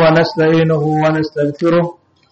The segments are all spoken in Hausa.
ونستعينه ونستغفره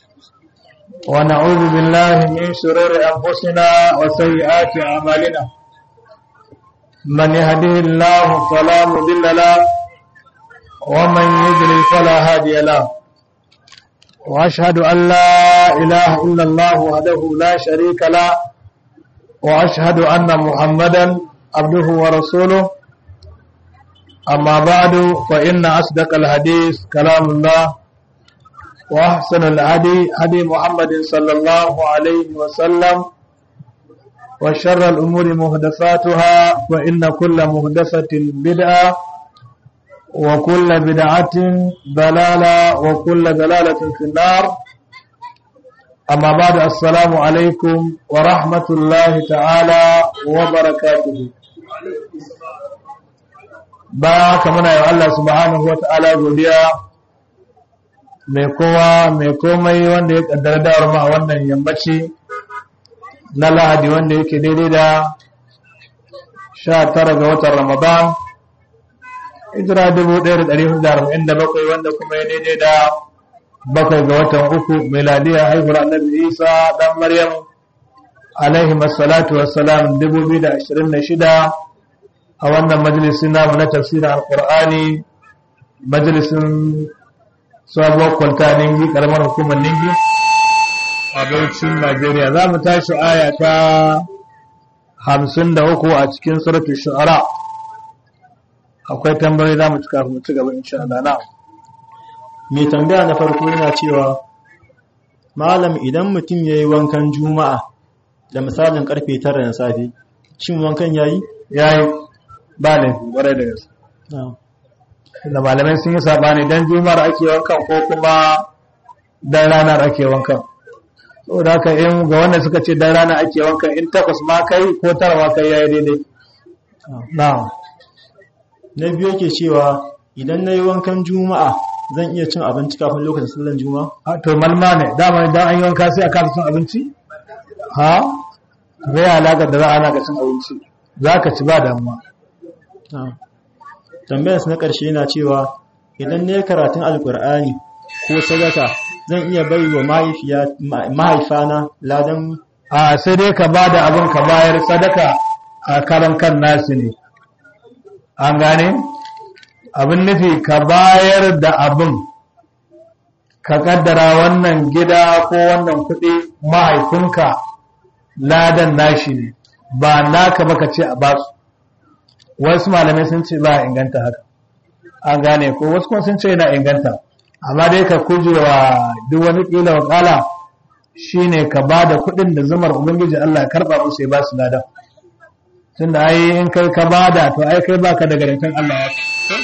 ونعوذ بالله من شرور أنفسنا وسيئات أعمالنا من يهده الله فلا مضل له ومن يضلل فلا هادي له وأشهد أن لا إله إلا الله وحده لا شريك له وأشهد أن محمدا عبده ورسوله أما بعد فإن أصدق الحديث كلام الله وأحسن الهدي هدي محمد صلى الله عليه وسلم وشر الأمور مهدفاتها وإن كل مهدفة بدعة وكل بدعة ضلالة وكل ضلالة في النار أما بعد السلام عليكم ورحمة الله تعالى وبركاته ba ka muna yi Allah subhanahu wa ta'ala godiya mai kowa mai komai wanda ya kaddara dawar ma wannan yammaci na lahadi wanda yake daidai da sha tara ga watan ramadan hijira dubu ɗaya da ɗari hudu da arba'in da bakwai wanda kuma ya daidai da bakwai ga watan uku miladiya haihuwar annabi isa dan maryam alaihi masalatu wassalam dubu biyu da ashirin da shida a wannan majalisin namu na tafsirin alkur'ani majalisin sabuwar kwalta ningi karamar hukumar ningi a baucin najeriya za mu tashi aya ta hamsin da uku a cikin suratun shu'ara akwai tambayoyi za mu ci kafin mu ci gaba insha Allah na mai tambaya na farko yana cewa malam idan mutum ya yi wankan juma'a da misalin karfe tara na safe shin wankan ya yi? ya yi ba ne ƙwarai da gaske da malamai sun yi sabani don jumar ake wankan ko kuma don ranar ake wankan saboda haka in ga wanda suka ce don ranar ake wankan in takwas ma kai ko tara ma kai yayi daidai na na biyu yake cewa idan na yi wankan juma'a zan iya cin abinci kafin lokacin sallan juma'a to malma ne dama idan an yi wanka sai a kasa cin abinci ha zai alaƙar da za a ana ka cin abinci za ka ci ba damuwa tambayarsa na ƙarshe yana cewa idan ne karatun alkur'ani ko sadaka zan iya bai wa mahaifana ladan a sai dai ka ba da abin ka bayar sadaka a karan kan nasu ne an gane abin nufi ka bayar da abin ka kaddara wannan gida ko wannan kuɗi mahaifinka ladan nashi ne ba naka baka ce a basu wasu malamai sun ce ba inganta haka an gane ko wasu kuma sun ce yana inganta amma dai ka kujewa duk wani kila wakala shine ka ba da kuɗin da zumar ubangiji Allah karɓa musu ya ba su lada tunda ai in kai ka bada to ai kai baka da garantin Allah ya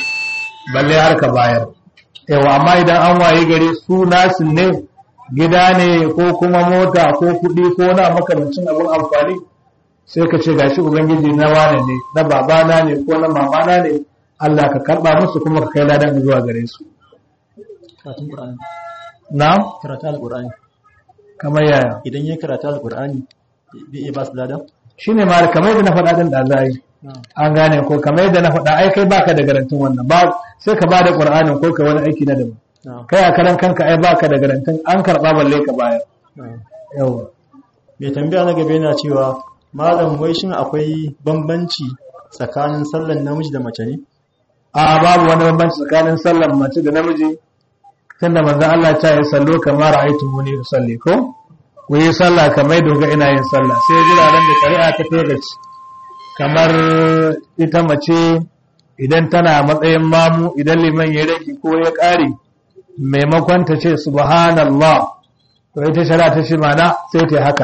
balle har ka bayar yawa amma idan an waye gari su nasu ne gida ne ko kuma mota ko kuɗi ko na makamancin abin amfani sai ka ce gashi ubangiji na wane ne na babana ne ko na mamana ne Allah ka karba musu kuma ka kai ladan zuwa gare su karatun qur'ani na karatun alqur'ani kamar yaya idan ya karata alqur'ani zai iya ba su ladan shine ma kamar yadda na faɗa din da zai an gane ko kamar yadda na faɗa ai kai baka da garantin wannan ba sai ka bada qur'anin ko ka wani aiki na daban kai a karan kanka ai baka da garantin an karba balle ka bayar yawa mai tambaya na gaba yana cewa malam wai shin akwai bambanci tsakanin sallan namiji da mace ne a babu wani bambanci tsakanin sallan mace da namiji tunda manzon Allah ya ce sallo kamar ra'aytumuni usalli ko ku yi sallah kamar doga ina yin sallah sai jiraran da shari'a ta togaci kamar ita mace idan tana matsayin mamu idan liman ya rage ko ya ƙare maimakon ta ce subhanallah to ita shari'a ta ce mana sai ta haka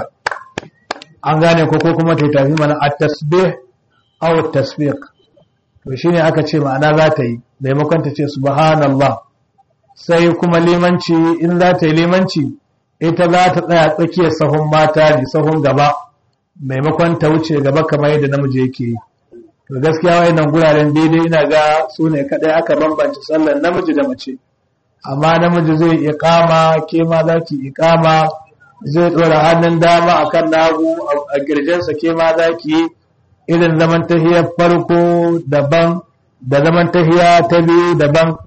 an gane ko ko kuma ta tafi mana a tasbih aw tasbiq to shine aka ce ma'ana za ta yi maimakon ta ce subhanallah sai kuma limanci in za ta yi limanci ita za ta tsaya tsakiyar sahun mata ne sahun gaba maimakon ta wuce gaba kamar yadda namiji yake yi to gaskiya wayannan guraren daidai ina ga su ne kadai aka bambance sallar namiji da mace amma namiji zai iqama ke ma za ki iqama zai dora hannun dama akan nagu a girjinsa ke ma za ki yi irin zaman tahiyar farko daban da zaman tahiya ta biyu daban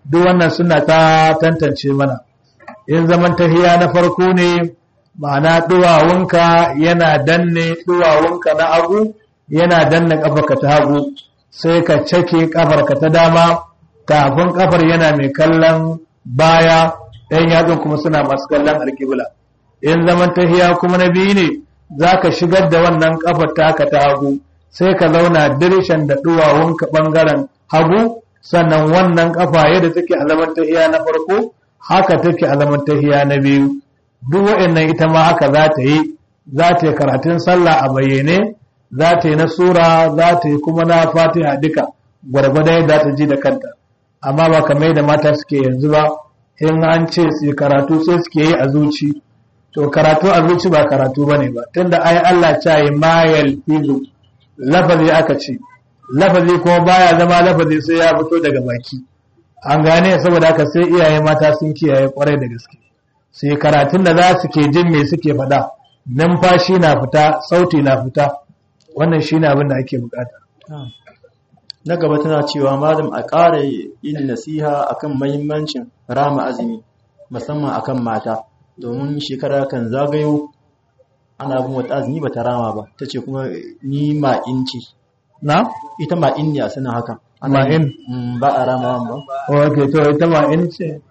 duk wannan suna ta tantance mana in zaman tahiya na farko ne ma'ana duwawunka yana danne duwawunka na hagu yana danne kafarka ta hagu sai ka cake kafarka ta dama kafin kafar yana mai kallon baya ɗayan yatsun kuma suna masu kallon alƙibla in zaman tahiya kuma na biyu ne za ka shigar da wannan kafar taka ta hagu sai ka zauna dirishan da duwawunka ɓangaren hagu sannan wannan kafa yadda take a zaman tahiya na farko haka take a zaman tahiya na biyu duk waɗannan ita ma haka za ta yi za ta yi karatun sallah a bayyane za ta yi na sura za ta yi kuma na fatiha duka gwargwada yadda ta ji da kanta amma ba kamar da mata suke yanzu ba in an ce su karatu sai suke yi a zuci to karatu a zuci ba karatu bane ba tunda ai Allah ta yi mayal fizu lafazi aka ce lafazi kuma baya zama lafazi sai ya fito daga baki an gane saboda haka sai iyaye mata sun kiyaye kwarai da gaske sai karatun da za su ke jin me suke faɗa numfashi na fita sauti na fita wannan shine abin da ake bukata na gaba tana cewa malam a ƙara yin nasiha akan mahimmancin rama azumi musamman akan mata domin shekara kan zagayo ana bin wata azumi ba ta rama ba ta ce kuma ni ma'in ce na ita ma'in ne a sanin haka Ma'in? ba a rama ba ok to ita ma in ce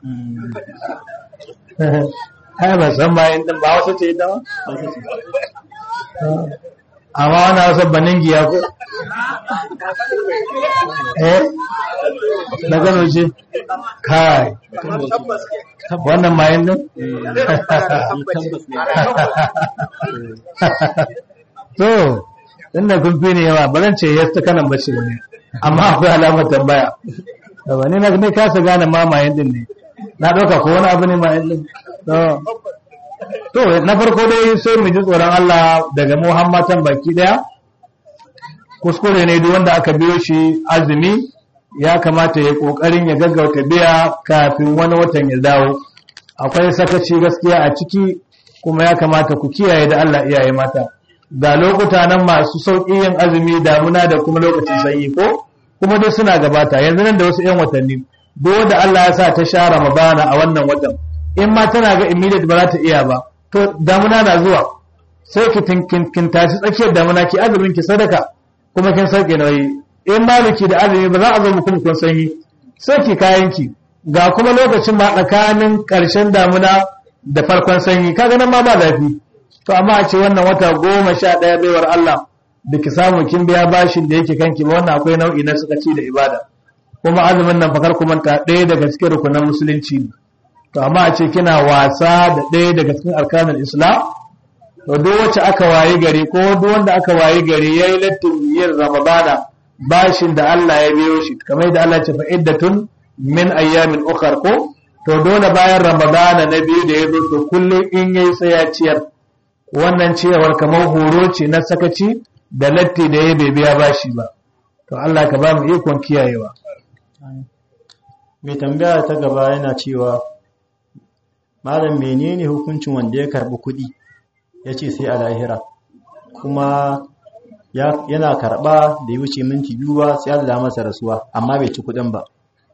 ai ba san ma in din ba wasu ce ita ba amma wani wasu banin giya ko eh na gano ce kai wannan ma in din to inda kun fi ne yawa ba zan ce yasta kanan bace ne amma akwai alamar tambaya da wani na ne kasa gane mamayen din ne na ɗauka ko wani abu ne mayen din to na farko dai sai mu ji tsoron Allah daga Muhammadan baki daya kuskure ne duk wanda aka biyo shi azumi ya kamata ya kokarin ya gaggauta biya kafin wani watan ya dawo akwai sakaci gaskiya a ciki kuma ya kamata ku kiyaye da Allah iyaye mata ga lokuta nan masu sauƙi yin azumi damuna da kuma lokacin sanyi ko kuma duk suna gabata yanzu nan da wasu 'yan watanni duk wanda Allah ya sa ta sha Ramadana a wannan watan in ma tana ga immediate ba za ta iya ba to damuna na zuwa sai ki kin tashi tsakiyar damuna ki azumin ki sadaka kuma kin sauke nauyi in maliki da azumi ba za a zo muku kun sanyi sai ki kayan ki ga kuma lokacin ma tsakanin ƙarshen damuna da farkon sanyi kaga nan ma ba zafi to amma a ce wannan wata goma sha ɗaya baiwar Allah da ki samu kin biya bashin da yake kanki ba wannan akwai nau'i na suka ci da ibada kuma azumin nan fakar kuma ta ɗaya daga cikin rukunan musulunci ne to amma a ce kina wasa da ɗaya daga cikin arkanul islam to duk wacce aka wayi gari ko duk wanda aka wayi gari yayi lattin yin ramadana bashin da Allah ya biyo shi kamar yadda Allah ya ce fa iddatun min ayyamin ukhar ko to dole bayan ramadana na biyu da ya zo to kullum in yayi sai ya ciyar wannan ciyarwar kamar horo ce na sakaci da latti da ya bai biya bashi ba to Allah ka ba mu ikon kiyayewa mai tambaya ta gaba yana cewa malam menene hukuncin wanda ya karbi kuɗi ya ce sai a lahira kuma yana karba da ya wuce minti biyu ba sai Allah masa rasuwa amma bai ci kuɗin ba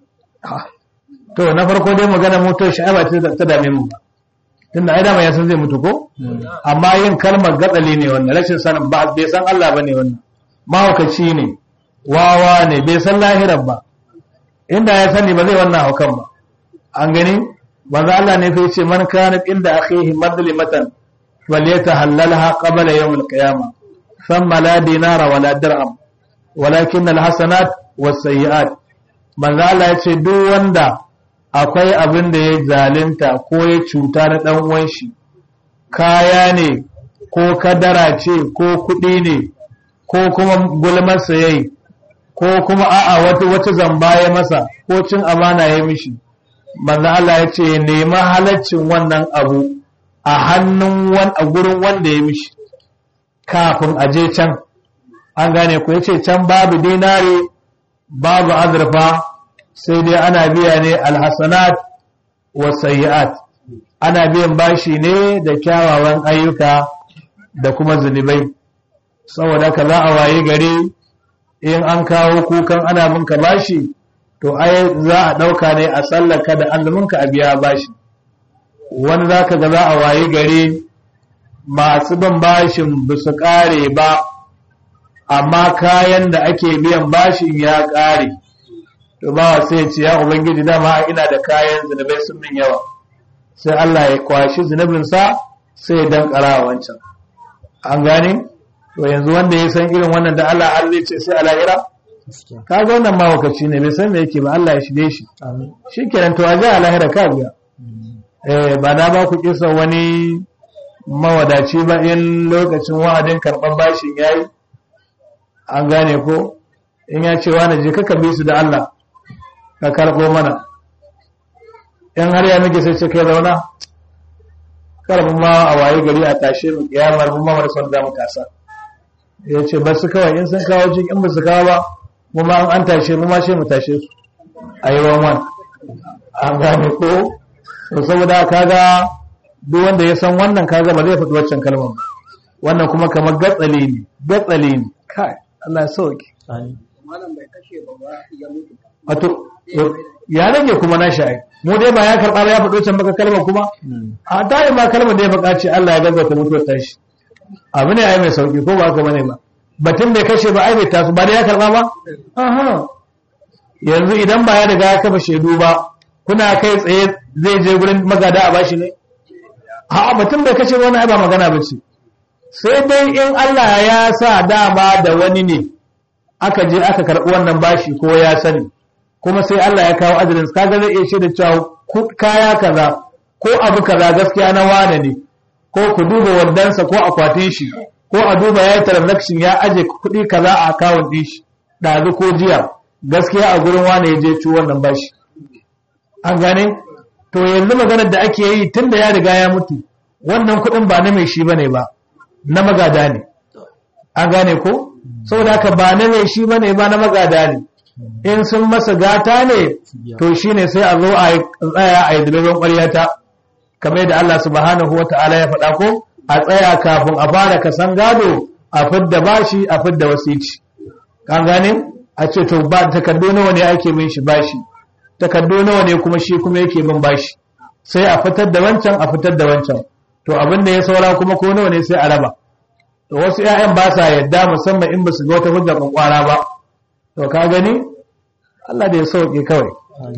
to na farko dai magana motar sha'aba ta dame mu ba tunda ai dama ya san zai mutu ko amma yin kalmar gatsali ne wannan rashin sanin ba bai san Allah bane wannan mahaukaci ne wawa ne bai san lahirar ba inda ya sani ba zai wannan haukan ba an gani manzo Allah ne sai ce man kana inda akhihi madlimatan falyatahallalha qabla yawm al-qiyamah thumma la dinara wala dirham walakin al-hasanat was-sayyi'at manzo Allah ya ce duk wanda akwai abin da ya zalunta ko ya cuta na ɗan uwan shi kaya ne ko kadara ce ko kuɗi ne ko kuma gulmarsa yayi ko kuma a'a wata wata zamba ya masa ko cin amana ya mishi manzo Allah ya ce nema halaccin wannan abu a hannun wan a gurin wanda ya mishi kafin a je can an gane ku yace can babu dinari babu azurfa sai dai ana biya ne alhassanat wa sayyi'at ana biyan bashi ne da kyawawan ayyuka da kuma zunubai saboda ka za a waye gari in an kawo kukan ana binka bashi to ai za a ɗauka ne a sallaka da azuminka a biya bashi wani za ka ga za a wayi gari masu bin bashin ba su ƙare ba amma kayan da ake biyan bashin ya ƙare to ba sai ce ya ubangiji dama ina da kayan zunubai sun min yawa sai Allah ya kwashi zunubinsa sai ya dankara wancan an gane to yanzu wanda ya san irin wannan da Allah har zai ce sai ala'ira ka ga wannan mawakaci ne bai san me yake ba Allah ya shige shi shi kenan to a ji alahira ka biya eh ba na ba ku kisa wani mawadaci ba in lokacin wa'adin karɓar bashin yayi an gane ko in ya ce wani je kaka bi su da Allah ka karɓo mana in har ya miki sai ce kai zauna karɓi ma a waye gari a tashe mu kiyamar mu ma wani son za mu tasa ya ce ba su kawai in sun kawo jin in ba su kawo ba mu ma an tashe mu ma sai mu tashe su a yi wan an gane ko to saboda kaga duk wanda ya san wannan kaga ba zai faɗi waccan kalmar ba wannan kuma kamar gatsali ne gatsali ne kai Allah ya sauke wato ya rage kuma na sha'i mu dai ba ya karɓa ba ya faɗo can baka kalmar kuma a ta yi ma kalmar da ya faɗa ce Allah ya gaggauta mutuwar tashi abu ne ai mai sauki ko ba haka bane ba batun bai kashe ba ai bai taso ba dai ya karɓa ba aha yanzu idan ba ya riga ya kafa shaidu ba kuna kai tsaye zai je gurin magada a bashi ne a batun bai kashe wani ai ba magana ba ce sai dai in Allah ya sa dama da wani ne aka je aka karɓi wannan bashi ko ya sani kuma sai Allah ya kawo ajalin kaga zai iya shaida cewa kaya kaza ko abu kaza gaskiya na wane ne ko ku duba wandansa ko akwatin shi ko a duba ya yi transaction ya aje kuɗi kaza a akawun ɗin shi ɗazu ko jiya gaskiya a gurin wane ya je ci wannan bashi an gane to yanzu maganar da ake yi tun da ya riga ya mutu wannan kuɗin ba na mai shi bane ba na magada ne an gane ko saboda haka ba na mai shi bane ba na magada ne in sun masa gata ne to shine sai a zo a tsaya a yi dalilin ƙwaryata kamar yadda Allah subhanahu wata'ala ya faɗa ko a tsaya kafin a fara kasan gado a fidda bashi a fidda wasici kan gane a ce to ba takardu nawa ne ake bin shi bashi takardu nawa ne kuma shi kuma yake bin bashi sai a fitar da wancan a fitar da wancan to abin da ya saura kuma ko nawa ne sai a raba to wasu ƴaƴan ba sa yadda musamman in ba su ga wata hujja kwakwara ba to ka gani Allah da ya sauke kawai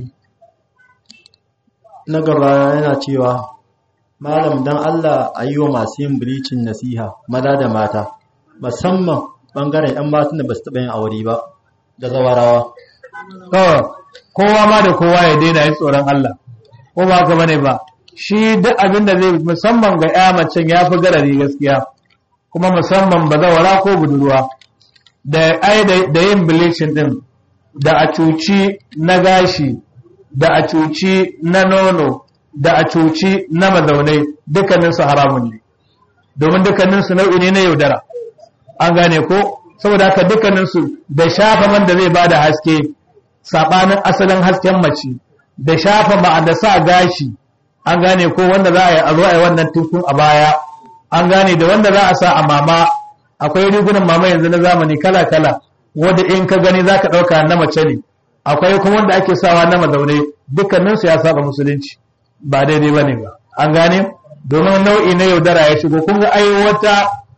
na gaba yana cewa malam dan Allah a yi wa masu yin bilicin nasiha maza da mata musamman bangaren 'yan matan da ba su taɓa yin aure ba da zawarawa kawai kowa ma da kowa ya daina yin tsoron Allah ko ba ka bane ba shi duk abin da zai musamman ga ya macen ya fi garari gaskiya kuma musamman ba zawara ko budurwa da ai da yin bleaching din da a cuci na gashi da a cuci na nono da a cuci na mazaunai dukkaninsu haramun ne domin dukkaninsu nau'i ne na yaudara an gane ko saboda haka dukkaninsu da shafa man da zai bada haske sabanin asalin hasken mace da shafa ma da sa gashi an gane ko wanda za a yi a zo a yi wannan tukun a baya an gane da wanda za a sa a mama akwai rigunan mama yanzu na zamani kala kala wanda in ka gani za ka ɗauka na mace ne akwai kuma wanda ake sawa na mazaunai dukkaninsu ya saba musulunci ba daidai ba ne ba an gane domin nau'i na yaudara ya shigo kun ga ai wata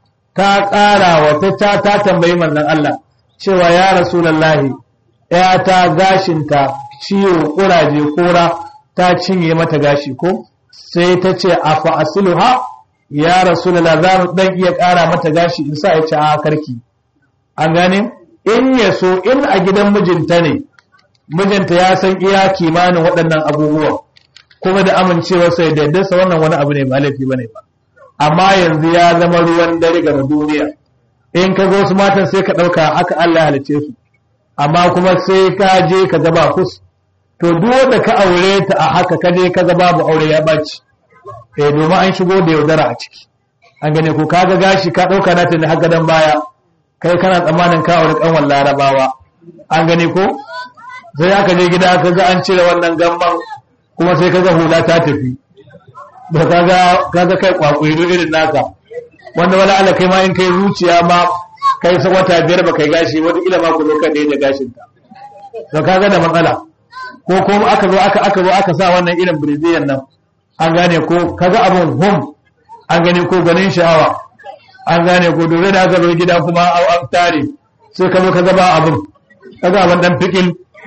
ta ƙara wata ta ta tambayi manzon Allah cewa ya rasulullahi ya ta gashinta ciwo kuraje kora ta cinye mata gashi ko sai ta ce a fa'asiluha ya rasulullah za mu dan iya ƙara mata gashi in sa ya ci a karki an gane in ya so in a gidan mijinta ne mijinta ya san iya kimanin waɗannan abubuwan kuma da amincewarsa ya daidaita wannan wani abu ne ba laifi bane ba amma yanzu ya zama ruwan dare ga duniya in ka ga wasu matan sai ka ɗauka haka Allah ya halice su amma kuma sai ka je ka ga ba kus to duk wanda ka aure ta a haka ka je ka ga babu aure ya baci eh domin an shigo da yaudara a ciki an gane ko ka ga gashi ka ɗauka na tuni haka dan baya kai kana tsammanin ka aure kanwan larabawa an gane ko sai aka je gida ka ga an cire wannan gamban kuma sai ka ga hula ta tafi da kaga kaga kai kwakwiro irin naka wanda wala Allah kai ma in kai zuciya ma kai sa wata biyar ba kai gashi wata ila ma ku zo kan da gashin ta to kaga da matsala ko ko aka zo aka aka zo aka sa wannan irin brazilian nan an gane ko kaga abun hum an gane ko ganin sha'awa an gane ko dole da aka zo gida kuma an tare sai ka zo ka gaba abun kaga abun dan fikil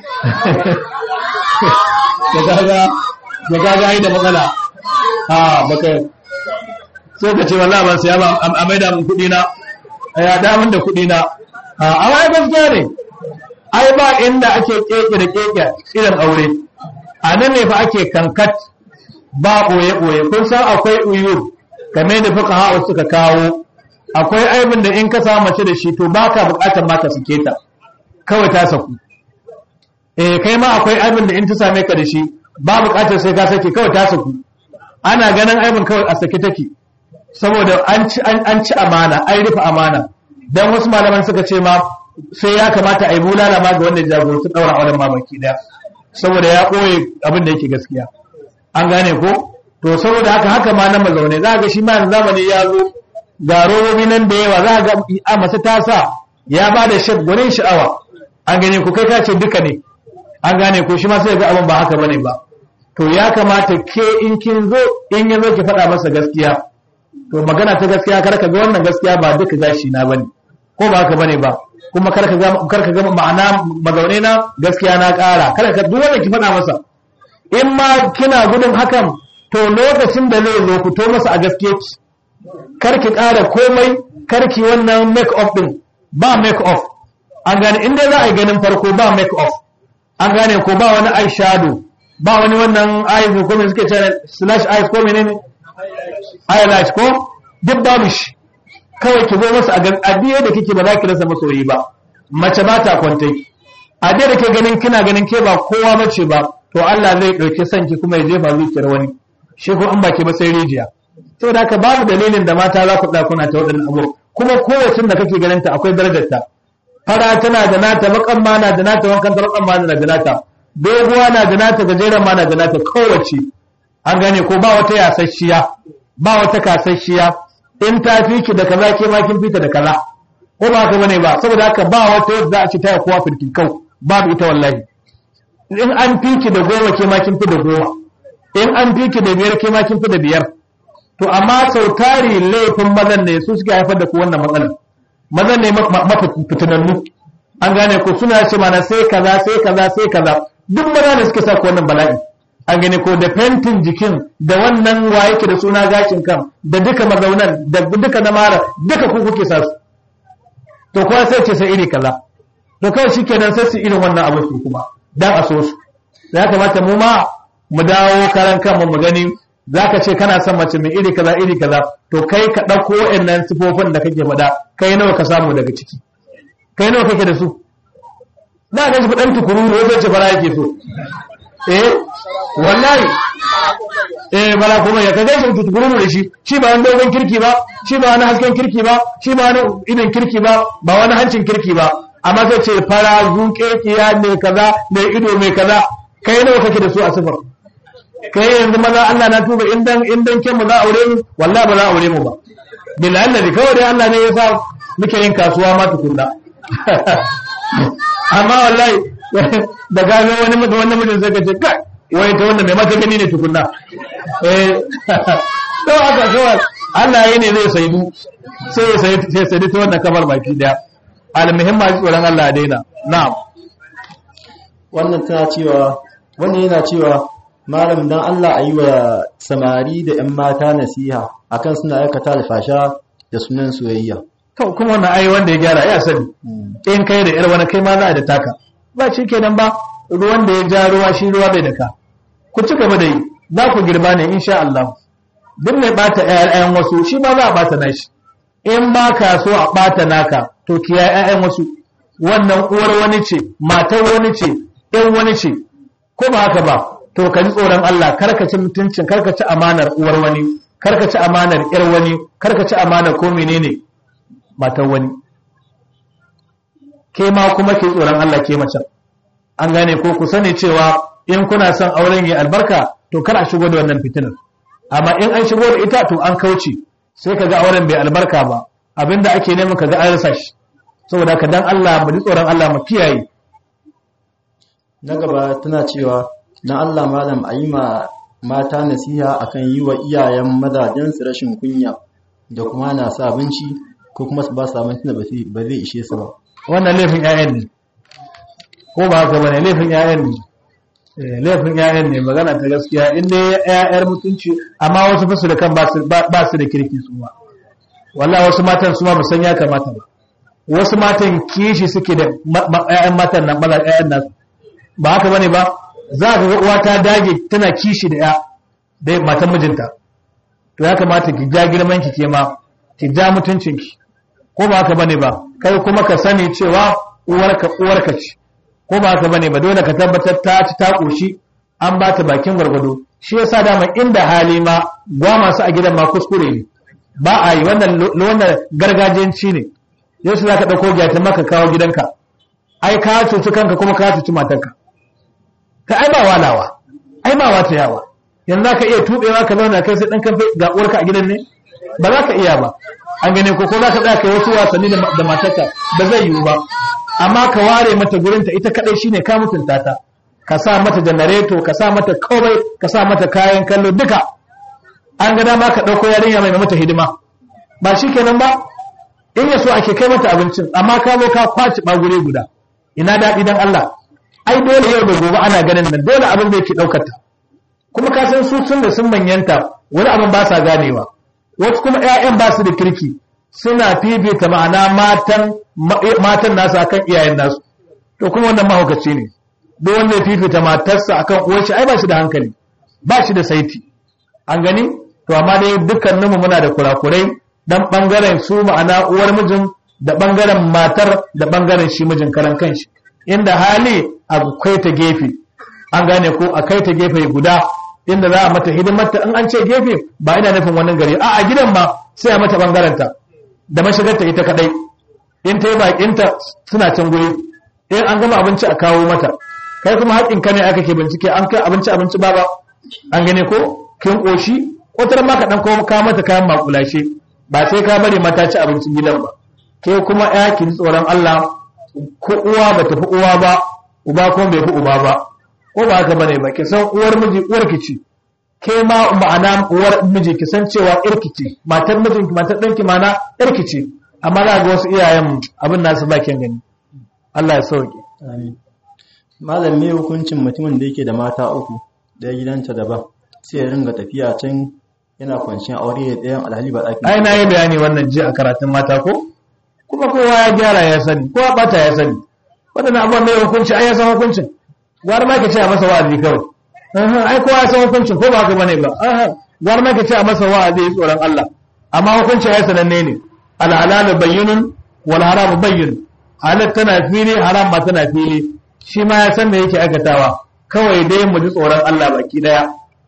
da kaga da kaga ai da matsala a baka sai ka ce wallahi ban siya ba a maida mun kudi na ya da mun da kudi na a wai gaskiya ne ai ba inda ake keke da keke irin aure a nan ne fa ake kankat ba ɓoye ɓoye kun san akwai uyur game da fuka hawa suka kawo akwai aibin da in ka samu mace da shi to ba ka buƙatar ma ka sake ta kawai ta saku eh kai ma akwai aibin da in ta same ka da shi ba buƙatar sai ka sake kawai ta saku ana ganin aibin kawai a sake take saboda an ci an ci amana an rufe amana dan wasu malaman suka ce ma sai ya kamata a yi bulala ma ga wanda jagoranci daura auren ma baki daya saboda ya ɓoye abin da yake gaskiya an gane ko to saboda haka haka ma na mazaune za ga shi ma zamani ya zo ga robobi nan da yawa za ga a masu tasa ya ba da shaf gwanin sha'awa an gane ko kai ka ce duka ne an gane ko shi ma sai ga abin ba haka bane ba to ya kamata ke in kin zo in ya zo ki faɗa masa gaskiya to magana ta gaskiya kar ka ga wannan gaskiya ba duka gashi na bane ko ba haka bane ba kuma kar ka ga kar ka ga ma'ana mazaune na gaskiya na ƙara kar ka duk wanda ki faɗa masa in ma kina gudun hakan to lokacin da zai zo fito masa a gaske ki kar ki ƙara komai kar ki wannan make off din ba make off an gane in dai za a yi ganin farko ba make off an gane ko ba wani eye shadow ba wani wannan eyes ko me suke cewa slash eyes ko menene highlight ko duk babu shi kawai ki zo masa a addini da kike ba za ki rasa masoyi ba mace ba ta kwantai a da ke ganin kina ganin ke ba kowa bace ba to Allah zai ɗauki sanki kuma ya jefa zuciyar wani shi ko an baki ba sai rijiya saboda haka babu dalilin da mata za ku ɗa kuna ta waɗannan abu kuma kowace da kake ganin ta akwai darajar ta fara tana da nata bakan ma na da nata wankan bakan ma na da nata doguwa na da nata gajeren ma na da nata kowace an gane ko ba wata yasasshiya ba wata kasasshiya in ta fi ki da kaza ke ma kin fita da kaza ko ba haka bane ba saboda haka ba wata yadda za a ci ta kowa firkikau babu ita wallahi in an fiki da goma ke ma kin fi da goma in an fiki da biyar ke ma kin fi da biyar to amma sau tari laifin mazan ne su suke haifar da ku wannan matsalar mazan ne mafitinannu an gane ku suna ce mana sai kaza sai kaza sai kaza duk maza ne suke sa ku wannan bala'i an gane ko da fentin jikin da wannan wa yake da suna gashin kan da duka mazaunan da duka na mara duka ku kuke sa su to kuwa sai ce sai iri kaza to kawai shikenan sai su irin wannan abu su kuma dan a so su ya kamata mu ma mu dawo karan kanmu mu gani zaka ce kana son mace mai iri kaza iri kaza to kai ka dauko wayannan sifofin da kake faɗa kai nawa ka samu daga ciki kai nawa kake da su na ga shi dan tukuru ne zai ce fara yake so eh wallahi eh bala kuma ya kaga shi tukuru da shi shi ba wani dogon kirki ba shi ba wani hasken kirki ba shi ba wani idan kirki ba ba wani hancin kirki ba amma zai ce fara zuke kiya mai kaza mai ido mai kaza kai nawa kake da su a sifar kai yanzu maza Allah na tuba indan indan ke mu za aure mu wallahi ba za aure mu ba billahi Allah kawai dai Allah ne ya sa muke yin kasuwa ma tukunna amma wallahi da gano wani mutum wannan mutum sai ka ce kai wai ta wannan mai mata gani ne tukunna eh to aka kawai Allah yayi ne zai saidu sai ya sai sai sai ta wannan kamar baki daya almuhimma ji tsoron Allah ya daina na'am wannan tana cewa wannan yana cewa malam dan Allah ayi wa samari da ƴan mata nasiha akan suna aikata alfasha da sunan soyayya to kuma wannan ai wanda ya gyara ya sani in kai da yar wani kai ma za a da taka ba shi kenan ba ruwan da ya ja ruwa shi ruwa bai daka ku ci gaba da yi za ku girba ne insha Allah duk mai bata ƴaƴan wasu shi ma za a bata nashi in ba ka so a bata naka to kiyaye ƴaƴan wasu wannan uwar wani ce matar wani ce ɗan wani ce ko ba haka ba to ka ji tsoron Allah karka ci mutuncin karka ci amanar uwar wani karka ci amanar ƴar wani karka ci amanar ko menene matar wani ke ma kuma ke tsoron Allah ke mace an gane ko ku sani cewa in kuna son auren yi albarka to kar a shigo da wannan fitinar amma in an shigo da ita to an kauce sai ka ga auren bai albarka ba abinda ake neman ka ga an rasa shi saboda ka dan Allah mu ji tsoron Allah mu kiyaye na gaba tana cewa dan Allah malam a yi ma mata nasiha akan yi wa iyayen mazajensu rashin kunya da kuma na sa abinci ko kuma su ba su abinci da ba zai ishe su ba wannan laifin 'ya'yan ne ko ba haka bane laifin 'ya'yan ne Eh, laifin 'ya'yan ne magana ta gaskiya in dai 'ya'yar mutunci amma wasu fasu da kan ba su ba ba su da kirki su ma wallahi wasu matan su ma ba san ya kamata ba wasu matan kishi suke da ma- ma- 'ya'yan matan nan bala 'ya'yan nasu ba haka bane ba za ka ga uwa ta dage tana kishi da 'ya da matan mijinta to ya kamata ki ja girman ki ke ma ki ja mutuncin ki ko ba haka bane ba kai kuma ka sani cewa uwarka uwarka ce ko ba haka bane ba dole ka tabbatar ta ci ta koshi an ba ta bakin gwargwado shi yasa dama inda hali ma gwa masu a gidan ma kuskure ne ba a yi wannan lo- wannan gargajiyanci ne yau za ka ɗauko gyata maka kawo gidanka ai ka cuci kanka kuma ka cuci matarka ka ai ba walawa ai ba wata yawa yanzu za ka iya tuɓewa ka zauna kai sai ɗan kamfe ga uwarka a gidan ne ba za ka iya ba an gane ko ko za ka tsaya kai wasu wasanni da da matarka ba zai yiwu ba amma ka ware mata gurinta ita kadai shine ka mutunta ta ka sa mata janareto ka sa mata komai ka sa mata kayan kallo duka an ga dama ka ɗauko yarinya mai mata hidima ba shi kenan ba in ya so ake kai mata abincin amma ka zo ka kwaci ɓagure guda ina daɗi dan Allah ai dole yau da gobe ana ganin nan dole abin da yake ɗaukar ta kuma ka san su sun da sun manyanta wani abin ba sa ganewa wasu kuma 'ya'yan ba su da kirki suna fifita ma'ana matan ma- matan nasu akan iyayen nasu to kuma wannan mahaukaci ne duk wanda ya fifita matarsa akan uwar shi ai ba shi da hankali ba shi da saiti an gani to amma dai dukkaninmu muna da kurakurai dan bangaren su ma'ana uwar mijin da bangaren matar da bangaren shi mijin karan kanshi inda hali akwai ta gefe an gane ko a kai ta gefe guda inda za a mata hidimarta in an ce gefe ba ina nufin wannan gari a a gidan ma sai a mata bangaranta da mashigarta ita kadai in ta yi bakinta suna can guri in an gama abinci a kawo mata kai kuma haƙin ka ne aka ke bincike an kai abinci abinci ba ba an gane ko kin koshi wata ma ka dan kawo ka mata kayan makulashe ba sai ka bari mata ci abincin gidan ba ke kuma ya ki ji tsoron Allah ko uwa ba ta fi uwa ba uba kuma bai fi uba ba ko ba haka bane ba ki san uwar miji uwar ki ce ke ma ma'ana uwar miji ki san cewa irki ce matar mijin ki matar ɗanki ma'ana irki ce amma za ga wasu iyayen abin nasu ba kyan gani Allah ya sauke Amin. Malam me hukuncin mutumin da yake da mata uku ɗaya gidanta daban sai ya ringa tafiya can yana kwanciyar aure da ɗayan alhali ba ɗakin ai na yi bayani wannan ji a karatun mata ko kuma kowa ya gyara ya sani kowa bata ya sani waɗannan abubuwan mai hukunci ai ya san hukuncin gwar ma ka ce a masa wa'azi kawai Aha, ai kowa ya san hukuncin ko ba haka bane ba Aha, gwar ma ka ce a masa wa'azi tsoron Allah amma hukuncin ya sananne ne al'alalu bayyinun wal haramu bayyin halal tana fili haram ma tana fili shi ma ya san me yake aikatawa kawai dai mu ji tsoron Allah baki daya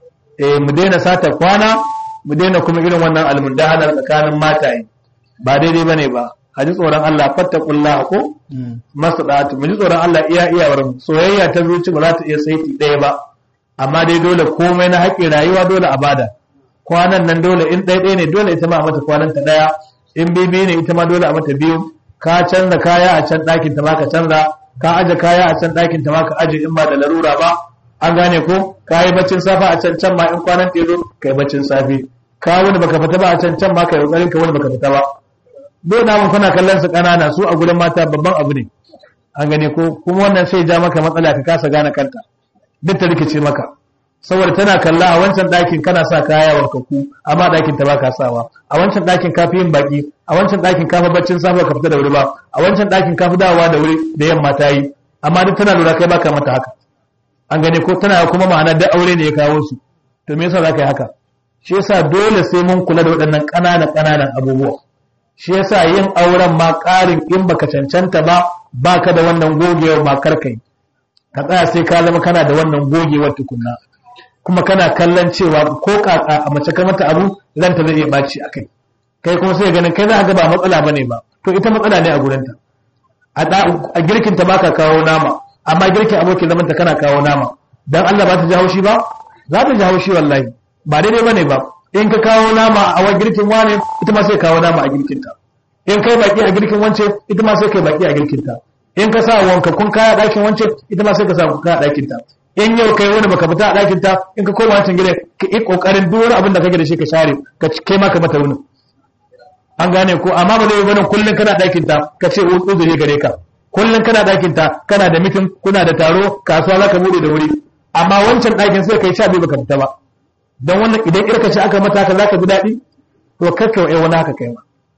eh mu daina sata kwana mu daina kuma irin wannan almundahanar tsakanin mataye ba daidai bane ba a ji tsoron Allah fattakullah ko Mm. masadatu mu ji tsoron Allah iya iyawar mu soyayya ta zuci ba za ta iya saiti ɗaya ba amma dai dole komai na haƙƙin rayuwa dole a bada kwanan nan dole in ɗaya ɗaya ne dole ita ma a mata kwanan ta ɗaya in bibi ne ita ma dole a mata biyu ka canza kaya a can ɗakin ta ma ka canza ka aje kaya a can ɗakin ta ma ka aje in ba da larura ba an gane ko ka yi baccin safa a can can ma in kwanan ta zo ka yi baccin safe ka wani baka fita ba a can can ma ka yi ƙoƙarin ka wani baka fita ba dole mun kuna kallon su ƙanana su a gurin mata babban abu ne an gane ko kuma wannan sai ja maka matsala ka kasa gane kanta duk ta rikice maka saboda tana kalla a wancan ɗakin kana sa kaya warkaku amma ɗakin ta baka sawa a wancan ɗakin ka fi yin baki a wancan ɗakin ka fi baccin safa ka fita da wuri ba a wancan ɗakin ka fi dawowa da wuri da yamma ta yi amma duk tana lura kai baka mata haka an gane ko tana kuma ma'ana da aure ne ya kawo su to me yasa za ka yi haka shi yasa dole sai mun kula da waɗannan ƙananan ƙananan abubuwa shi yasa yin auren ma ƙarin in baka cancanta ba baka da wannan gogewar ma karkai ka tsaya sai ka zama kana da wannan gogewar tukunna kuma kana kallon cewa ko kaka a mace ka mata abu ranta zai iya baci akai kai kuma sai ganin kai za ka ga ba matsala bane ba to ita matsala ne a gurinta a da- a girkin ta baka kawo nama amma girkin abokin zaman ta kana kawo nama dan Allah ba ta ji haushi ba za ta ji haushi wallahi ba daidai bane ba in ka kawo nama a wa girkin wane ita ma sai kawo nama a girkin ta in kai baki a girkin wance ita ma sai kai baki a girkin ta in ka sa wanka kun kaya dakin wance ita ma sai ka sa kun kaya dakin ta in yau kai wani baka fita a ɗakin ta in ka koma wancan gida ka yi kokarin duk wani abin da kake da shi ka share ka kai ma ka mata wani an gane ko amma ba zai yi bane kullun kana ɗakin ta ka ce uzuri gare ka kullun kana ɗakin ta kana da mitin kuna da taro kasuwa za ka bude da wuri amma wancan ɗakin sai kai sha biyu baka fita ba don wannan idan irka ce aka mata haka za ka ji daɗi to kakka wa wani haka kai ma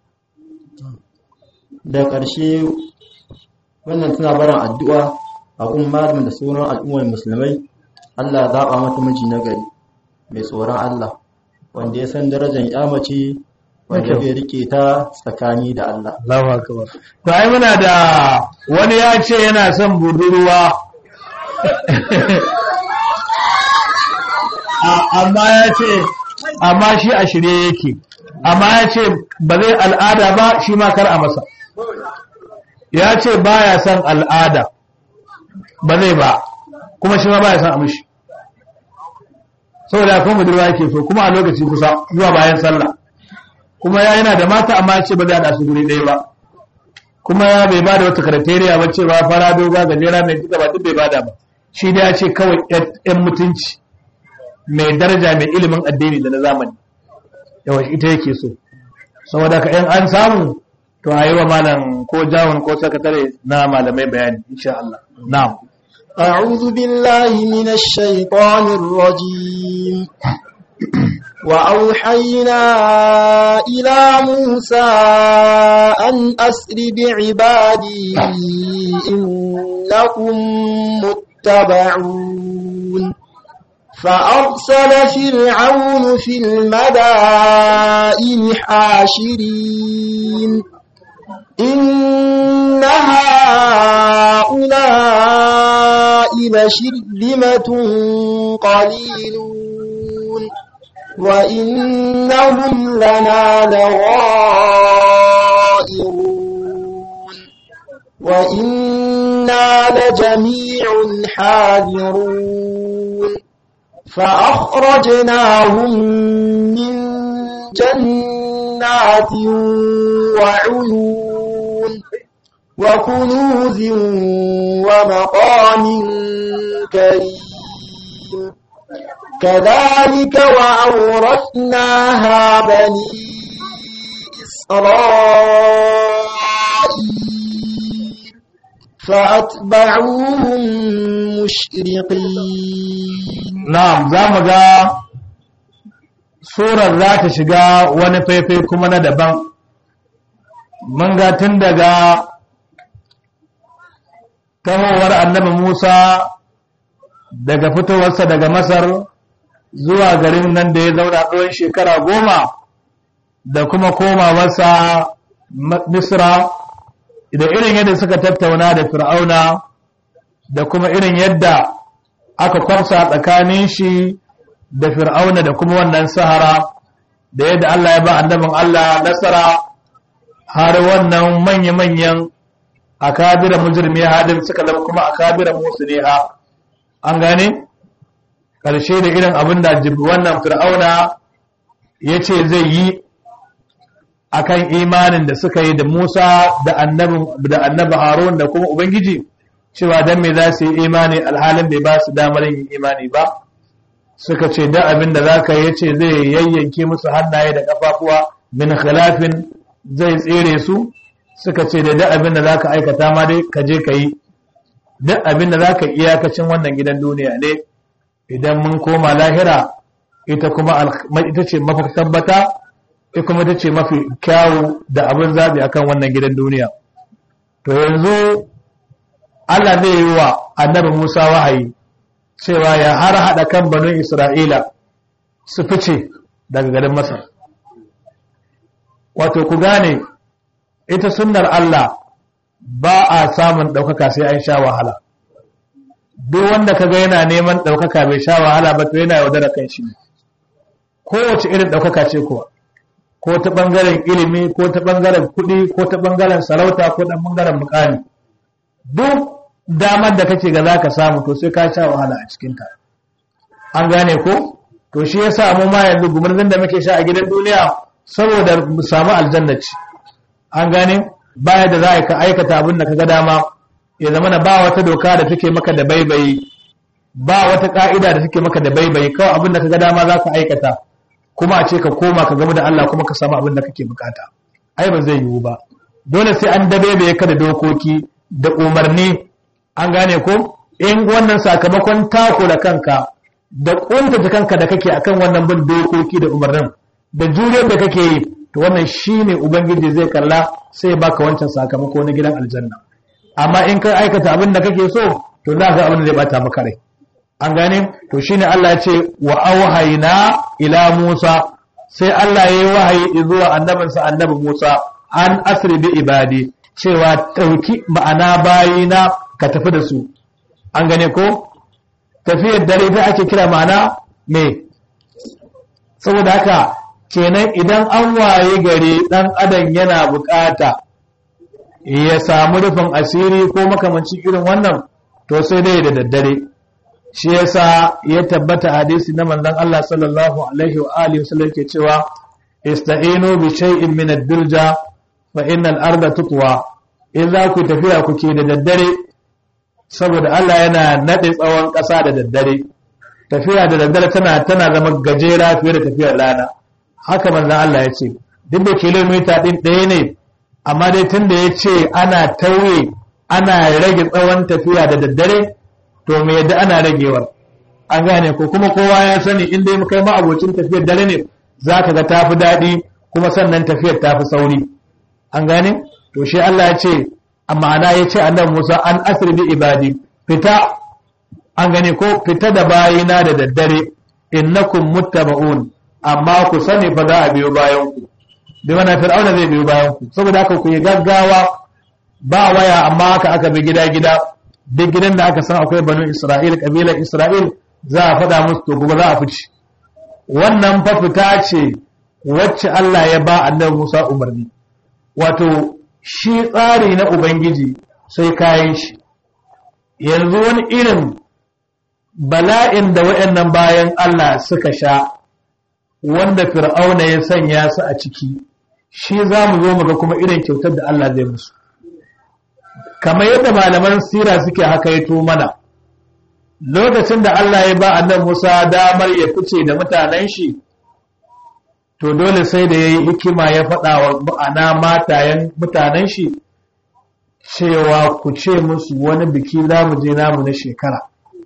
da ƙarshe wannan tana barin addu'a a kuma malamin da sauran al'ummar musulmai Allah ya zaɓa mata miji na gari mai tsoron Allah wanda ya san darajar ya mace wanda bai rike ta tsakani da Allah Allahu akbar to ai muna da wani ya ce yana son budurwa amma ya ce amma shi a shirye yake amma ya ce ba zai al'ada ba shi ma kar a masa ya ce ba ya son al'ada ba zai ba kuma shi ma ba ya son a mishi saboda kuma budurwa yake so kuma a lokaci kusa zuwa bayan sallah kuma ya yana da mata amma ya ce ba zai haɗa su guri ɗaya ba kuma ya bai ba da wata karateriya ba cewa fara doga gajera mai duka ba duk bai bada ba shi da ya ce kawai yan mutunci mai daraja mai ilimin addini da na zamani yawa ita yake so saboda ka yan an samu to a yi wa malam ko jawon ko sakatare na malamai bayani insha Allah na'am أعوذ بالله من الشيطان الرجيم وأوحينا إلى موسى أن أسر بعبادي إنكم متبعون فأرسل فرعون في المدائن حاشرين إن هؤلاء لشرذمة قليلون وإنهم لنا لغائرون وإنا لجميع حاذرون فأخرجناهم من جنات وعيون وكنوز ومقام كريم كذلك وأورثناها بني إسرائيل فأتبعوهم مشرقين na'am za mu ga surar za ta shiga wani faifai kuma na daban mun ga tun daga tahowar annabi Musa daga fitowarsa daga Masar zuwa garin nan da ya zauna tsawon shekara goma da kuma komawarsa Misra da irin yadda suka tattauna da Fir'auna da kuma irin yadda aka kwamsa tsakanin shi da Fir'auna da kuma wannan sahara da yadda Allah ya ba annabin Allah nasara har wannan manya-manyan akabira mujrimi hadin suka zama kuma akabira musliha an gane karshe da irin abin da wannan fir'auna ya ce zai yi akan imanin da suka yi da Musa da annabi da annabi Harun da kuma ubangiji cewa dan me za su yi imani alhalin bai ba su damar yin imani ba suka ce da abin da zaka yi yace zai yayyanke musu hannaye da kafafuwa min khilafin zai tsere su suka ce da duk abin da za ka aikata ma dai ka je ka yi duk abin da za ka iyakacin wannan gidan duniya ne idan mun koma lahira ita kuma ita ce mafi tabbata ita kuma ita ce mafi kyawu da abin zaɓi akan wannan gidan duniya to yanzu Allah zai yi wa annabi Musa wahayi cewa ya har haɗa kan banu Isra'ila su fice daga garin Masar wato ku gane ita sunnar Allah ba a samun ɗaukaka sai an sha wahala duk wanda kaga yana neman ɗaukaka bai sha wahala ba to yana yaudara kan shi ne kowace irin ɗaukaka ce kuwa ko ta ɓangaren ilimi ko ta ɓangaren kuɗi ko ta ɓangaren sarauta ko ta ɓangaren mukami duk damar da kake ga za ka samu to sai ka sha wahala a cikinta an gane ko to shi yasa mu ma yanzu gumurzin da muke sha a gidan duniya saboda mu samu aljanna ce an gane baya da za ka aikata abin da ka ga dama ya zama na ba wata doka da take maka da baibayi ba wata ka'ida da take maka da baibayi kawai abin da kaga dama za ka aikata kuma a ce ka koma ka gama da Allah kuma ka samu abin da kake bukata ai ba zai yiwu ba dole sai an dabebe ka da dokoki da umarni an gane ko in wannan sakamakon tako da kanka da kuntata kanka da kake akan wannan bin dokoki da umarnin da juriyar da kake yi to wannan shine ubangiji zai kalla sai ya baka wancan sakamako na gidan aljanna amma in ka aikata abin da kake so to za ka abin da zai bata maka rai an gane to shine Allah ya ce wa auhayna ila Musa sai Allah ya yi wahayi zuwa annabinsa annabi Musa an asri bi ibadi cewa ɗauki ma'ana bayina ka tafi da su an gane ko tafiyar dare ta ake kira ma'ana me saboda haka kenan idan an waye gari ɗan adam yana bukata ya samu rufin asiri ko makamancin irin wannan to sai dai da daddare shi yasa ya tabbata hadisi na manzon Allah sallallahu alaihi wa alihi wasallam ke cewa ista'inu bi shay'in min ad-durja fa innal arda tutwa in za ku tafiya kuke da daddare saboda Allah yana nade tsawon ƙasa da daddare tafiya da daddare tana tana zama gajera fiye da tafiyar rana haka manzon Allah ya ce duk da kilomita din ɗaya ne amma dai tunda ya ce ana tauye ana rage tsawon tafiya da daddare to me yadda ana ragewar an gane ko kuma kowa ya sani in dai kai ma abocin tafiyar dare ne za ka ga tafi daɗi kuma sannan tafiyar tafi sauri an gane to shi Allah ya ce amma ana ya ce annabi Musa an asri bi ibadi fita an gane ko fita da bayina da daddare innakum muttaba'un amma ku sani fa za a biyo bayan ku bi mana fir'auna zai biyo bayan ku saboda haka ku yi gaggawa ba waya amma haka aka bi gida gida duk gidan da aka san akwai banu Isra'il kabilar Isra'il za a faɗa musu to gobe za a fice wannan fa fita ce wacce Allah ya ba annabi Musa umarni wato shi tsari na ubangiji sai kayan shi yanzu wani irin bala'in da waɗannan bayan Allah suka sha wanda fir'auna ya sanya su a ciki shi za mu zo mu ga kuma irin kyautar da Allah zai musu kamar yadda malaman sira suke haka ya mana lokacin da Allah ya ba annan Musa damar ya fice da mutanen shi to dole sai da ya yi hikima ya faɗa wa ma'ana matayen mutanen shi cewa ku ce musu wani biki za mu je namu na shekara